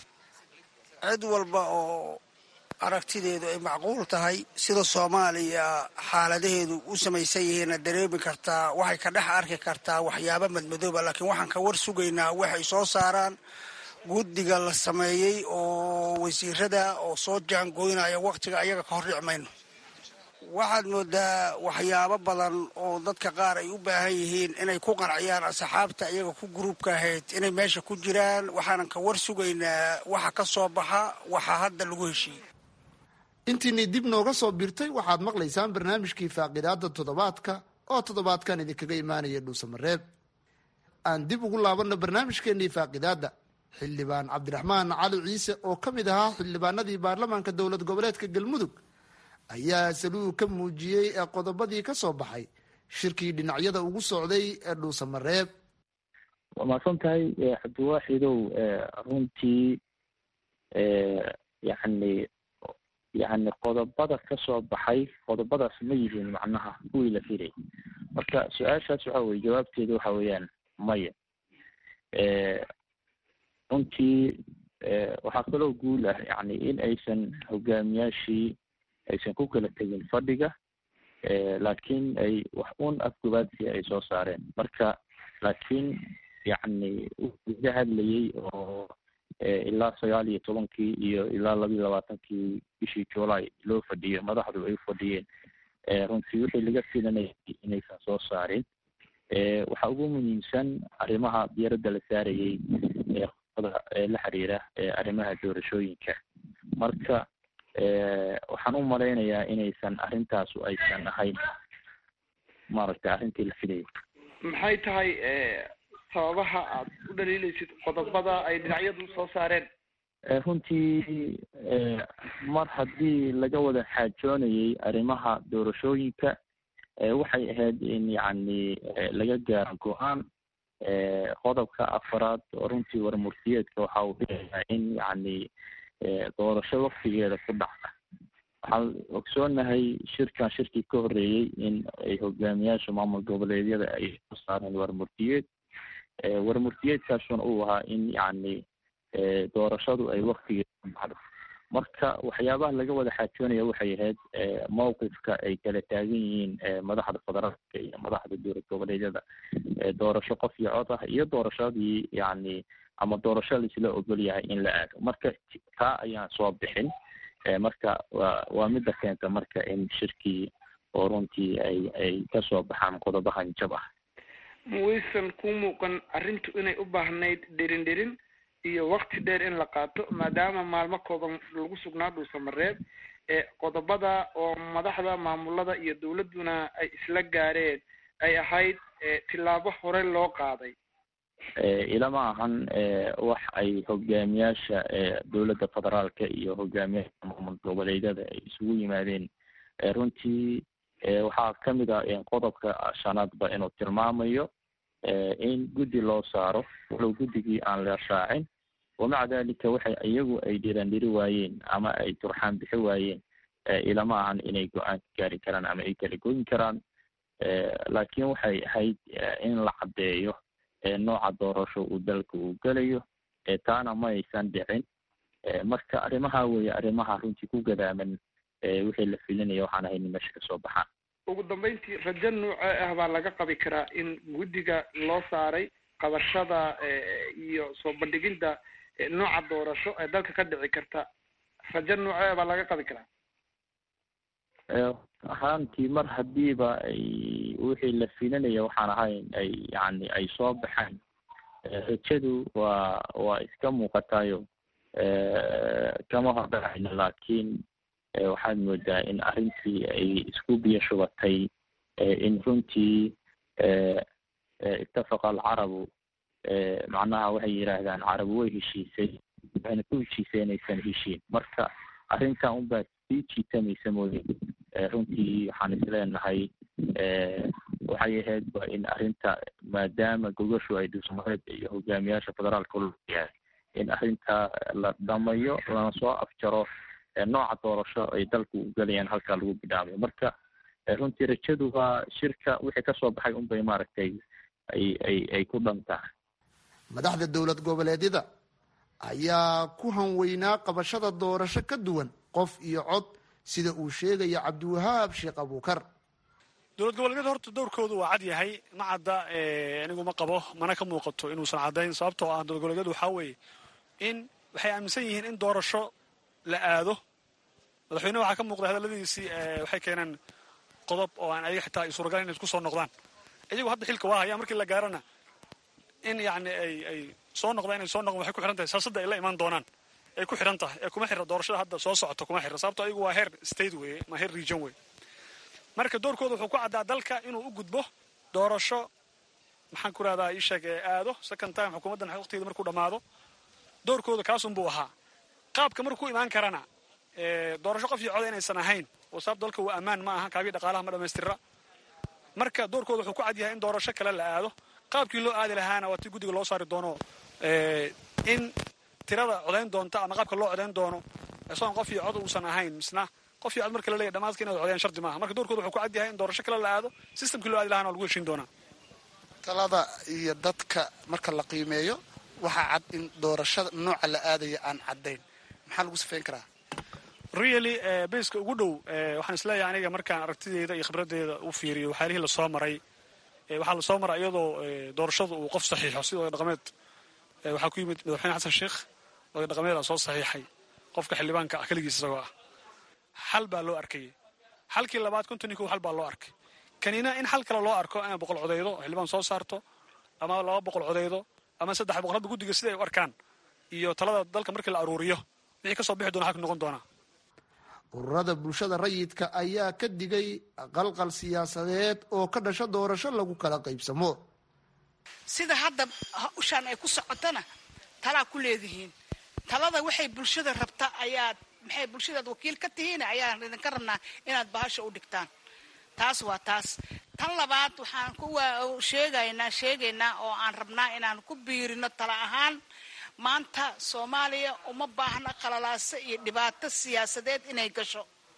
cid walba oo aragtideedu ay macquul tahay sida soomaaliya xaaladaheedu u samaysan yihiinna dareemi kartaa waxay ka dhex arki kartaa waxyaaba madmadooba laakiin waxaan ka war sugaynaa waxay soo saaraan guddiga la sameeyey oo wasiirada oo soo jaangoynaya wakhtiga ayaga ka hor dhici mayno waxaad moodaa waxyaabo badan oo dadka qaar ay u baahan yihiin inay ku qanciyaan asxaabta iyaga ku gruubka ahayd inay meesha ku jiraan waxaanan ka war sugaynaa waxa ka soo baxa waxa hadda lagu heshiiyey intiinii dib nooga soo birtay waxaad maqlaysaan barnaamijkii faaqidaada toddobaadka oo toddobaadkan idinkaga imaanaya dhuusamareeb aan dib ugu laabanno barnaamijkeenii faaqidaadda xildhibaan cabdiraxmaan cali ciise oo ka mid ahaa xildhibaanadii baarlamaanka dowlad goboleedka galmudug ayaa saluug ka muujiyey ee qodobadii ka soo baxay shirkii dhinacyada ugu socday ee dhuusamareeb waa mahadsan tahay cabdiwaaxidow runtii yani yani qodobada ka soo baxay qodobadaas ma yihiin macnaha kuwii la filay marka su-aashaas waxa weye jawaabteeda waxa weeyaan maya runtii waxaa kaloo guul ah yani in aysan hogaamiyaashii aysan ku kala tegin fadhiga laakiin ay wax un afgobaadsi ay soo saareen marka laakiin yani laga hadlayey oo ilaa sagaal iyo tobankii iyo ilaa laba iyo labaatankii bishii july loo fadhiyo madaxdu ay u fadhiyeen runtii wixii laga filanayay inaysan soo saarin waxaa ugu muhiimsan arrimaha diyaaradda la saarayey ee la xiriira arrimaha doorashooyinka marka waxaan u malaynayaa inaysan arrintaasu aysan ahayn maaragtay arrintii la filayay maxay tahay sababaha aad u dhaliilaysid qodobada ay dhinacyadu soo saareen runtii mar haddii laga wada xaajoonayay arrimaha doorashooyinka waxay ahayd in yacni laga gaaro go-aan qodobka afaraad oo runtii warmurtiyeedka waxa uu dhigayaa in yacni doorasho waktigeeda ku dhacda waxaan ogsoonahay shirkan shirkii ka horreeyey in ay hogaamiyaasha maamul goboleedyada ay soo saareen warmurtiyeed warmurtiyeedkaasuna uu ahaa in yacni doorashadu ay waktigeeda ku dhacdo marka waxyaabaha laga wada xaajoonaya waxay ahayd mowqifka ay kala taagan yihiin madaxda federaalka iyo madaxda dowlad goboleedyada doorasho qof iyo cod ah iyo doorashadii yacni ama doorasho laisla ogol yahay in la aado marka taa ayaan soo bixin marka waa waa midda keenta marka in shirkii oo runtii ay ay kasoo baxaan qodobahan jab ah mawaysan ku muuqan arrintu inay u baahnayd dherin dherin iyo wakti dheer in la qaato maadaama maalmo kooban lagu sugnaa dhuusamareeb ee qodobada oo madaxda maamulada iyo dowladduna ay isla gaareen ay ahayd tillaabo hore loo qaaday ilama ahan wax ay hogaamiyaasha dowladda federaalka iyo hogaamiyaasha maamul goboleedyada ay isugu yimaadeen runtii waxaa kamid ah qodobka shanaadba inuu tilmaamayo in guddi loo saaro walow guddigii aan la raacin wamaca dalika waxay iyagu ay dhirandhiri waayeen ama ay turxaan bixi waayeen ilama ahan inay go-aan ka gaari karaan ama ay kala goyin karaan laakiin waxay ahayd in la caddeeyo nooca doorasho uu dalka uu gelayo taana ma aysan dhicin marka arrimaha weeye arrimaha runtii ku gadaaman wixii la filinaya waxaan ahayn meesha kasoo baxaan ugu dambeyntii rajo noocee ah baa laga qabi karaa in guddiga loo saaray qabashada iyo soo bandhigidda nooca doorasho ee dalka ka dhici karta rajo noocee ah baa laga qabi karaa ahaantii mar hadiiba ay wixii la filinaya waxaan ahayn ay yani ay soo baxaan rajadu waa waa iska muuqatayo kama hordhacayno laakiin waxaad moodaa in arrintii ay isku biyo shubatay in runtii ittafaqa alcarabu macnaha waxay yidhaahdaan carabu way heshiisay waxayna ku heshiisay inaysan heshiin marka arrintan unbaa sii jiitamaysa mooye runtii waxaan isleenahay waxay ahayd ba in arrinta maadaama gogashu ay dhuusamareed iyo hogaamiyaasha federaalka lyahay in arrinta la dhamayo lana soo afjaro nooca doorasho ay dalku u gelayaan halkaa lagu bidhaamayo marka runtii rajadu waa shirka wixii kasoo baxay unbay maaragtay ay ay ay ku dhan tahay madaxda dowlad goboleedyada ayaa ku hanweynaa qabashada doorasho ka duwan qof iyo cod sida uu sheegaya cabdiwahaab sheekh abuukar dowlad goboleedyada horta dowrkoodu waa cad yahay ma cadda anigu ma qabo mana ka muuqato inuusan caddayn sababtoo ah dowlad goboleedyadu waxaa weeye in waxay aaminsan yihiin in doorasho la aado madaxweyne waxaa ka muuqda hadalladiisii waxay keeneen qodob oo aan ayaga xitaa ay suuragal inay isku soo noqdaan iyagu hadda xilka waa hayaa markii la gaarana in yacni ay ay soo noqdaan inay soo noqdaan waxay ku xidhan tahay siyaasadda ay la imaan doonaan ay ku xidhan tahay ee kuma xira doorashada hadda soo socota kuma xira sababtoo ayagu waa heer state weeye ma heer region weeye marka doorkooda wuxuu ku caddaa dalka inuu u gudbo doorasho maxaan ku rahdaa ii sheeg ee aado second time xukuumaddan waqtigeeda markuu dhammaado doorkooda kaasunbuu ahaa qaabka markuu imaan karana doorasho qof iyo coda inaysan ahayn oo sabab dalka waa ammaan ma aha kaabii dhaqaalaha ma dhamaystira marka doorkooda wuxuu ku cad yahay in doorasho kale la aado qaabkii loo aadi lahaana waa tii guddiga loo saari doono in tirada codayn doonta ama qaabka loo codayn doono isagoon qof iyo cod uusan ahayn misna qof iyo cod marka la leeyahy dhamaadka inaad codayaan shardi maaha marka doorkooda wuxuu ku cad yahay in doorasho kale la aado systemkii loo aadi lahana waa lagu heshiin doonaa talada iyo dadka marka la qiimeeyo waxaa cad in doorashada nooca la aadaya aan caddayn maxaa lagu sifeyn karaa really baska ugu dhow waxaan isleeyahay aniga markaan aragtideeda iyo khibraddeeda u fiiriyo waxyaalihii lasoo maray waxaa lasoo maray iyadoo doorashadu uu qof saxiixo sida oday dhaqameed waxaa ku yimid madaxweyne xasan sheekh oday dhaqameeda soo saxiixay qofka xildhibaanka ah keligiis isagoo ah xal baa loo arkayay xalkii labaad konton kow xal baa loo arkay kanina in xal kale loo arko inay boqol codeydo oo xildhibaan soo saarto ama laba boqol codeydo ama saddex boqol hadda guddiga sida ay u arkaan iyo talada dalka markii la aruuriyo wixii kasoo bixi doona xalka noqon doonaa ururada bulshada rayidka ayaa ka digay qalqal siyaasadeed oo ka dhasha doorasho lagu kala qaybsamo sida hadda ushaan ay ku socotana talaa ku leedihiin talada waxay bulshada rabta ayaad maxay bulshadaad wakiil ka tihiin ayaan idinka rabnaa inaad bahasha u dhigtaan taas waa taas tan labaad waxaan ku sheegaynaa sheegaynaa oo aan rabnaa inaan ku biirino tala ahaan maanta soomaaliya uma baahna qalalaase iyo dhibaato siyaasadeed inay gasho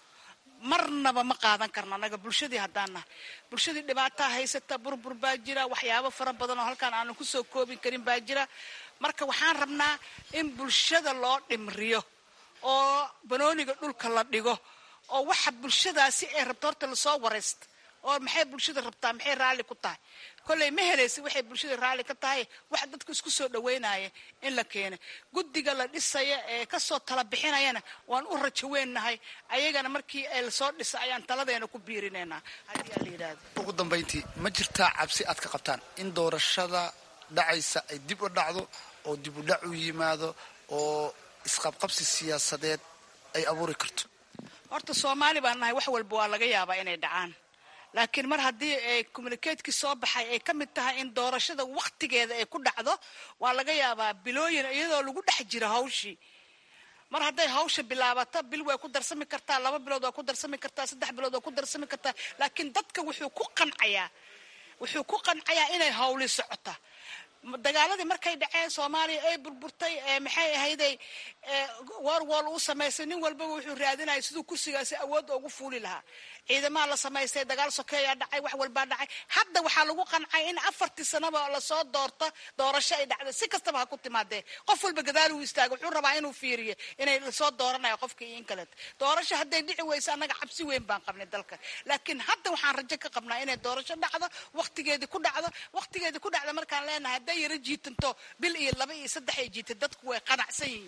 marnaba ma qaadan karno anaga bulshadii haddaan nahay bulshadii dhibaataa haysata burbur baa jira waxyaabo fara badan oo halkaan aanan kusoo koobin karin baa jira marka waxaan rabnaa in bulshada loo dhimriyo oo banooniga dhulka la dhigo oo waxa bulshadaasi ay rabto horta lasoo waraysta oo maxay bulshada rabtaa maxay raalli ku tahay kolley ma helaysa waxay bulshada raalli ka tahay wax dadku isku soo dhaweynaya in la keena guddiga la dhisaya ee kasoo tala bixinayana waan u rajo weennahay ayagana markii lasoo dhisa ayaan taladeena ku biirinaynaa haddii aa la yidhaahdo ugu dambayntii ma jirtaa cabsi aad ka qabtaan in doorashada dhacaysa ay dib u dhacdo oo dib u dhac u yimaado oo isqabqabsi siyaasadeed ay abuuri karto horta soomaali baan nahay wax walba waa laga yaabaa inay dhacaan laakiin mar haddii ay communiketkii soo baxay ay ka mid tahay in doorashada wakhtigeeda ay ku dhacdo waa laga yaabaa bilooyin iyadoo lagu dhex jiro hawshii mar hadday hawsha bilaabato bil way ku darsami kartaa laba bilood waa ku darsami kartaa saddex bilood waa ku darsami kartaa laakiin dadka wuxuu ku qancayaa wuxuu ku qancayaa inay hawli socota dagaaladii markay dhaceen soomaaliya ay burburtay maxay ahayday warwol uu samaystay nin walbaba wuxuu raadinaya siduu kursigaasi awood ugu fuuli lahaa ciidamaa la samaystay dagaal sokeeyaa dhacay wax walbaa dhacay hadda waxaa lagu qancay in afartii sanaba lasoo doorto doorasho ay dhacday si kastaba ha ku timaadee qof walba gadaal uu istaaga wuxuu rabaa inuu fiiriyo inay lasoo dooranayo qofka iyo in kaleet doorasho hadday dhici weyso annaga cabsi weyn baan qabnay dalka laakiin hadda waxaan rajo ka qabnaa inay doorasho dhacdo wakhtigeedii ku dhacdo wakhtigeedii ku dhacda markaan leenahay hadday yaro jiitanto bil iyo laba iyo saddex ay jiita dadku way qanacsan yihiin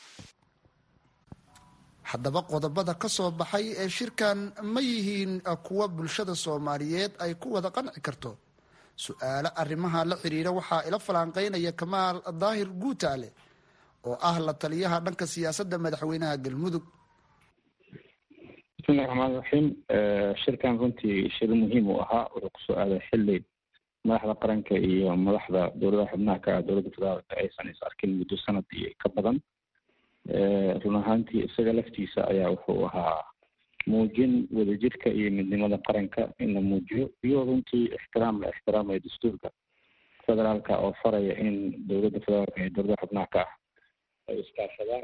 haddaba qodobada ka soo baxay ee shirkan ma yihiin kuwa bulshada soomaaliyeed ay ku wada qanci karto su-aalo arrimaha la xiriira waxaa ila falanqeynaya kamaal daahir guutaale oo ah la taliyaha dhanka siyaasadda madaxweynaha galmudug bismillahi raxmaan raxiim shirkan runtii shir muhiim uu ahaa wuxuu kusoo aaday xili madaxda qaranka iyo madaxda dowladaha xubnaha ka ah dowladda federaalka aysan is arkin muddo sanad iyo ka badan run ahaantii isaga laftiisa ayaa wuxuu ahaa muujin wadajirka iyo midnimada qaranka in la muujiyo iyo runtii ixtiraam la ixtiraamayo dastuurka federaalka oo faraya in dowladda federaalka iyo dowladaha xubnaha ka ah ay iskaashadaan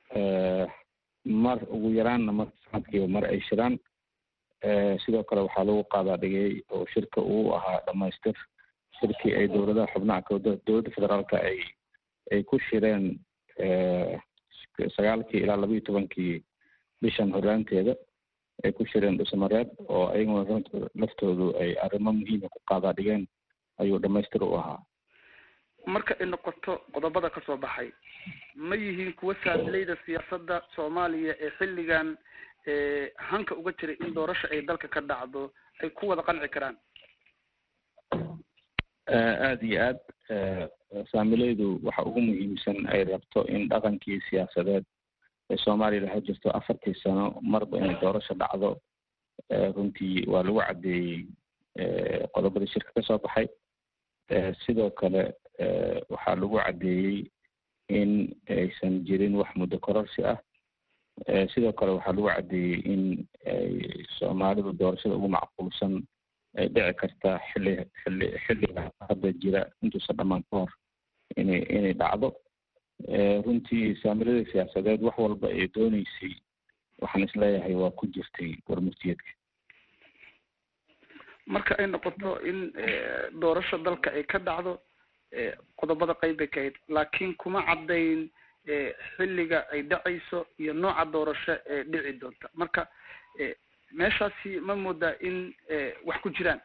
mar ugu yaraanna mar sanadkiiba mar ay shiraan sidoo kale waxaa lagu qaadaa dhigay oo shirka uu ahaa dhamaystir shirkii ay dowladaha xubnaha ka dowladda federaalka ay ay ku shireen sagaalkii ilaa labayo tobankii bishan horraanteeda ay ku shireen dhusamareeb oo ayaguna laftoodu ay arrimo muhiima ku qaadaa dhigeen ayuu dhamaystir u ahaa marka ay noqoto qodobada ka soo baxay ma yihiin kuwa saamilayda siyaasadda soomaaliya ee xilligan hanka uga jiray in doorasho ay dalka ka dhacdo ay ku wada qanci karaan aada iyo aad saamilaydu waxa ugu muhiimsan ay rabto in dhaqankii siyaasadeed ee soomaaliya laha jirto afartii sano marba inay doorasho dhacdo runtii waa lagu caddeeyey qodobadii shirka ka soo baxay sidoo kale waxaa lagu caddeeyey in aysan jirin wax muddo kororsi ah sidoo kale waxaa lagu caddeeyey in ay soomaalidu doorashada ugu macquulsan ay dhici kartaa xilli xilli xilliga hadda jira intuusan dhammaan ka hor inay inay dhacdo runtii saamilada siyaasadeed wax walba ay dooneysay waxaan isleeyahay waa ku jirtay warmurtiyeedka marka ay noqoto in doorasho dalka ay ka dhacdo qodobada qayb bay ka hayd laakiin kuma caddayn xilliga ay dhacayso iyo nooca doorasho ee dhici doonta marka meeshaasi ma moodaa in wax ku jiraan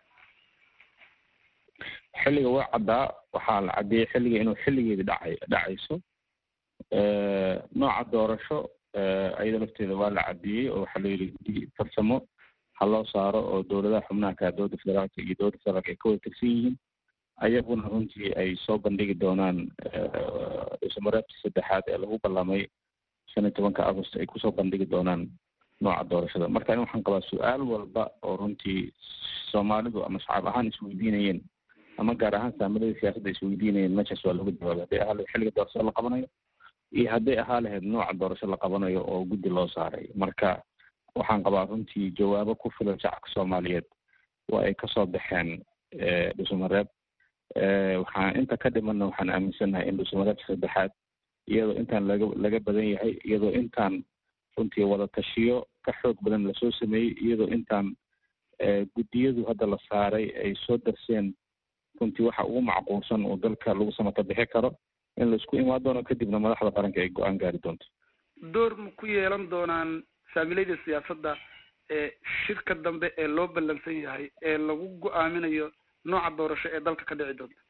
xilliga waa caddaa waxaa la caddeeyey xilliga inuu xilligeedi dhacay dhacayso nooca doorasho ayada lafteeda waa la caddeeyey oo waxaa la yidhi guddi farsamo ha loo saaro oo dowladaha xubnaha ka dowladda federaalka iyo dowladda federaalka ay ka wada tirsan yihiin ayaguna runtii ay soo bandhigi doonaan ismareebta saddexaad ee lagu ballamay shan iyo tobanka agost ay kusoo bandhigi doonaan nooca doorashada marka in waxaan qabaa su-aal walba oo runtii soomaalidu ama shacab ahaan isweydiinayeen ama gaar ahaan saamilada siyaasadda isweydiinayeen meeshaas waa looga jawaabay hadday ahaa lahed xilliga doorashada la qabanayo iyo hadday ahaa lahayd nooca doorasho la qabanayo oo guddi loo saaray marka waxaan qabaa runtii jawaabo ku filan shacabka soomaaliyeed waa ay kasoo baxeen dhusumareeb waxaan inta ka dhimanna waxaan aaminsannahay in dhusumareebka saddexaad iyadoo intaan laga laga badan yahay iyadoo intaan runtii wada tashiyo ka xoog badan lasoo sameeyey iyadoo intaan guddiyadu hadda la saaray ay soo darseen runtii waxa ugu macquulsan oo dalka lagu samata bixi karo in laisku imaan doono kadibna madaxda qaranka ay go-aan gaari doonto door ma ku yeelan doonaan saamilayda siyaasadda ee shirka dambe ee loo ballansan yahay ee lagu go-aaminayo nooca doorasho ee dalka ka dhici doonta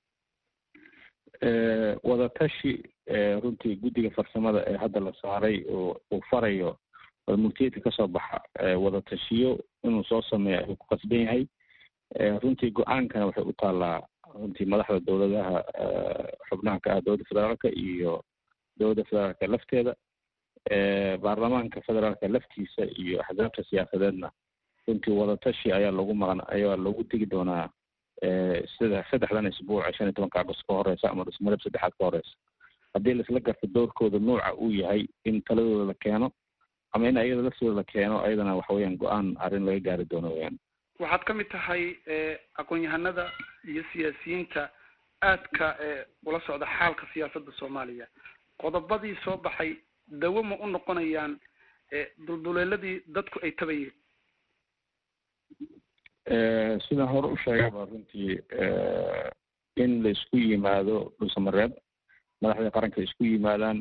wadatashi runtii guddiga farsamada ee hadda la saaray oo uu farayo mulkiyeedka kasoo baxa wadatashiyo inuu soo sameeyo ayuu ku qasban yahay runtii go-aankana waxay u taallaa runtii madaxda dowladaha xubnaha ka ah dowladda federaalka iyo dowladda federaalka lafteeda baarlamaanka federaalka laftiisa iyo axsaabta siyaasadeedna runtii wadatashi ayaa lagu maqan ayaa lagu tegi doonaa sida saddexdan isbuuc shan iyo tobanka agost ka horeysa ama dhusmareb saddexaad ka horeysa haddii laisla garto doorkooda nuuca uu yahay in taladooda la keeno ama in ayada laftooda la keeno ayadana waxa weyaan go-aan arrin laga gaari doono weyaan waxaad ka mid tahay aqoon-yahanada iyo siyaasiyiinta aadka ula socda xaalka siyaasadda soomaaliya qodobadii soo baxay dawo ma u noqonayaan dulduleeladii dadku ay tabayeen sidaan hore u sheegaba runtii in la isku yimaado dhulsamareeb madaxda qaranka isku yimaadaan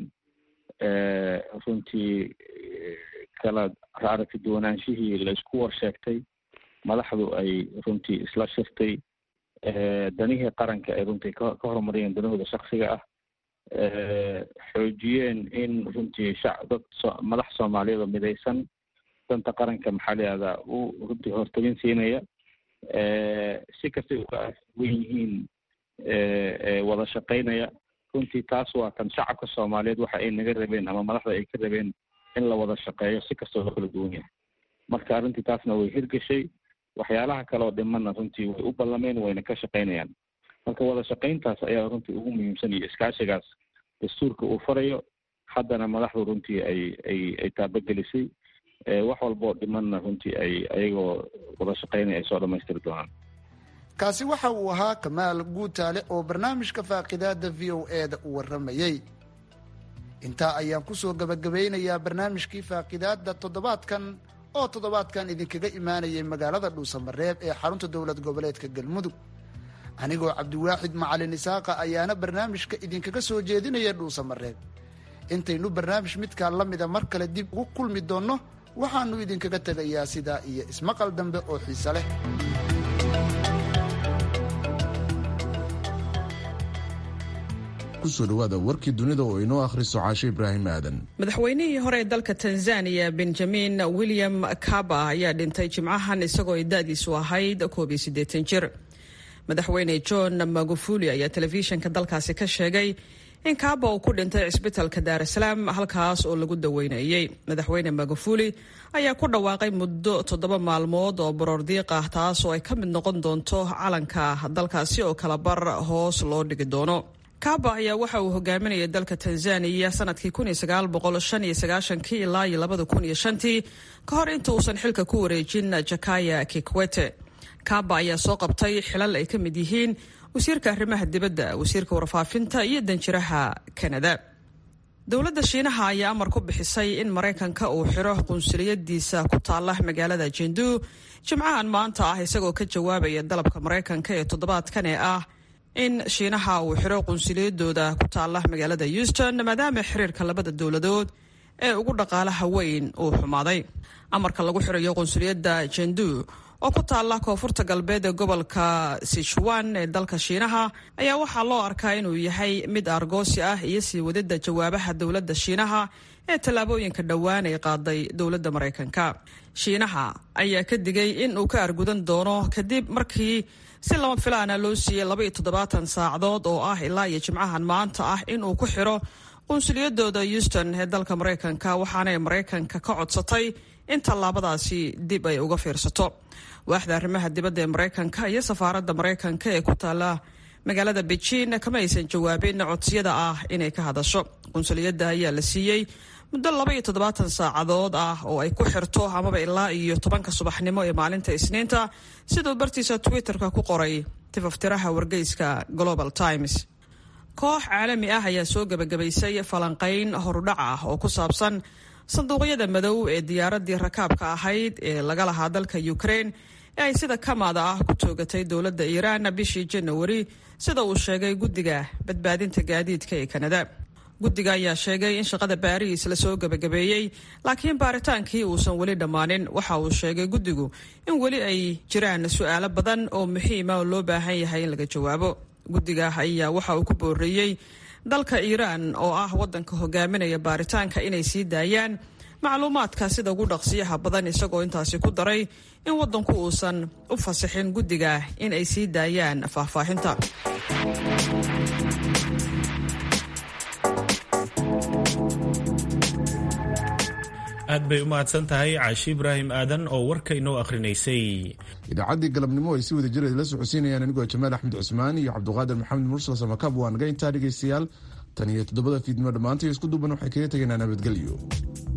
runtii kala aragti duwanaanshihii la isku warsheegtay madaxdu ay runtii isla shirtay danihii qaranka ay runtii ka horumariyeen danahooda shaksiga ah xoojiyeen in runtii shac dad madax soomaaliyeed oo midaysan danta qaranka maxaa la yihahdaa u runtii hortabin siinaya si kastay uka wen yihiin wada shaqaynaya runtii taas waa kan shacabka soomaaliyeed waxa ay naga rabeen ama madaxda ay ka rabeen in la wada shaqeeyo si kastoo loo kala duwan yahay marka arrintii taasna way hirgashay waxyaalaha kale oo dhimanna runtii way u ballameen wayna ka shaqaynayaan marka wada shaqayntaas ayaa runtii ugu muhiimsan iyo iskaashigaas dastuurka uu farayo haddana madaxdu runtii ay ay ay taabagelisay wax walboo dhimanna runtii ay ayagoo wada shaqaynaya ay soo dhamaystiri doonaan kaasi waxa uu ahaa kamaal guutaale oo barnaamijka faaqidaada v o e da u warramayey intaa ayaan kusoo gabagabeynayaa barnaamijkii faaqidaada toddobaadkan oo toddobaadkan idinkaga imaanayay magaalada dhuusamareeb ee xarunta dowlad goboleedka galmudug anigoo cabdiwaaxid macalin isaaqa ayaana barnaamijka idinkaga soo jeedinaya dhuusamareeb intaynu barnaamij midkaa la mida mar kale dib ugu kulmi doonno waxaannu idinkaga tegayaa sidaa iyo ismaqal dambe oo xiise leh kusoo dhawaada warkii dunida oo inoo akhriso caashe ibraahim aadan madaxweynihii hore ee dalka tanzania benjamin william kaba ayaa dhintay jimcahan isagoo ay da-diisu ahayd koob iyo siddeetan jir madaxweyne john magufuli ayaa telefishinka dalkaasi ka sheegay in kaaba uu ku dhintay cisbitalka daarasalaam halkaas oo lagu daweynayey madaxweyne magufuli ayaa ku dhawaaqay muddo toddoba maalmood oo baroordiiq ah taas oo ay ka mid noqon doonto calanka dalkaasi oo kalabar hoos loo dhigi doono kaba ayaa waxa uu hogaaminayay dalka tanzaniya sanadkii ilaa iyo labadakunshantii ka hor inta uusan xilka ku wareejin jakaya kikwete kaba ayaa soo qabtay xilal ay ka mid yihiin wasiirka arrimaha dibadda wasiirka warfaafinta iyo danjiraha kanada dowladda shiinaha ayaa amar ku bixisay in maraykanka uu xiro qunsuliyadiisa ku taala magaalada jendu jimcahan maanta ah isagoo ka jawaabaya dalabka maraykanka ee toddobaadkan ee ah in shiinaha uu xiro qunsuliyadooda ku taala magaalada houston maadaama xiriirka labada dowladood ee ugu dhaqaalaha weyn uu xumaaday amarka lagu xirayo qunsuliyadda jendu oo ku taala koonfurta galbeed ee gobolka sichuan ee dalka shiinaha ayaa waxaa loo arkaa inuu yahay mid argoosi ah iyo sii wadida jawaabaha dowladda shiinaha ee tallaabooyinka dhowaan ay qaaday dowladda maraykanka shiinaha ayaa ka digay in uu ka argudan doono kadib markii si lama filaana loo siiyey laba iyo toddobaatan saacadood oo ah ilaa iyo jimcahan maanta ah in uu ku xiro qunsuliyadooda houston ee dalka maraykanka waxaanay maraykanka ka codsatay in tallaabadaasi dib ay uga fiirsato waaxda arrimaha dibadda ee maraykanka iyo safaaradda maraykanka ee ku taala magaalada beijing kama aysan jawaabin codsiyada ah inay ka hadasho qunsuliyadda ayaa la siiyey muddo laba iyo toddobaatan saacadood ah oo ay ku xirto amaba ilaa iyo tobanka subaxnimo ee maalinta isniinta siduu bartiisa twitterka ku qoray tifaftiraha wargeyska global times koox caalami ah ayaa soo gebagabaysay falanqayn horudhac ah oo ku saabsan sanduuqyada madow ee diyaaradii rakaabka ahayd ee laga lahaa dalka ukraine ee ay sida kamaada ah ku toogatay dowladda iiraan bishii janawari sida uu sheegay guddiga badbaadinta gaadiidka ee kanada guddiga ayaa sheegay in shaqada baariis lasoo gebagabeeyey laakiin baaritaankii uusan weli dhammaanin waxa uu sheegay guddigu in weli ay jiraan su-aalo badan oo muxiima oo loo baahan yahay in laga jawaabo guddiga ayaa waxa uu ku booreeyey dalka iiraan oo ah waddanka hogaaminaya baaritaanka inay sii daayaan macluumaadka sida ugu dhaqsiyaha badan isagoo intaasi ku daray in waddanku uusan u fasixin guddiga in ay sii daayaan faahfaahinta aad bay u mahadsan tahay caashi ibraahim aadan oo warka inoo akhrinaysay idaacaddii galabnimo ay si wada jir la socodsiinayaan anigoo jamaal axmed cusmaan iyo cabduqaadir maxamed mursal samakab waa naga intaa dhegaystayaal tan iyo toddobada fiidnimo dhammaantay isku duuban waxay kaga tegaynaa nabadgelyo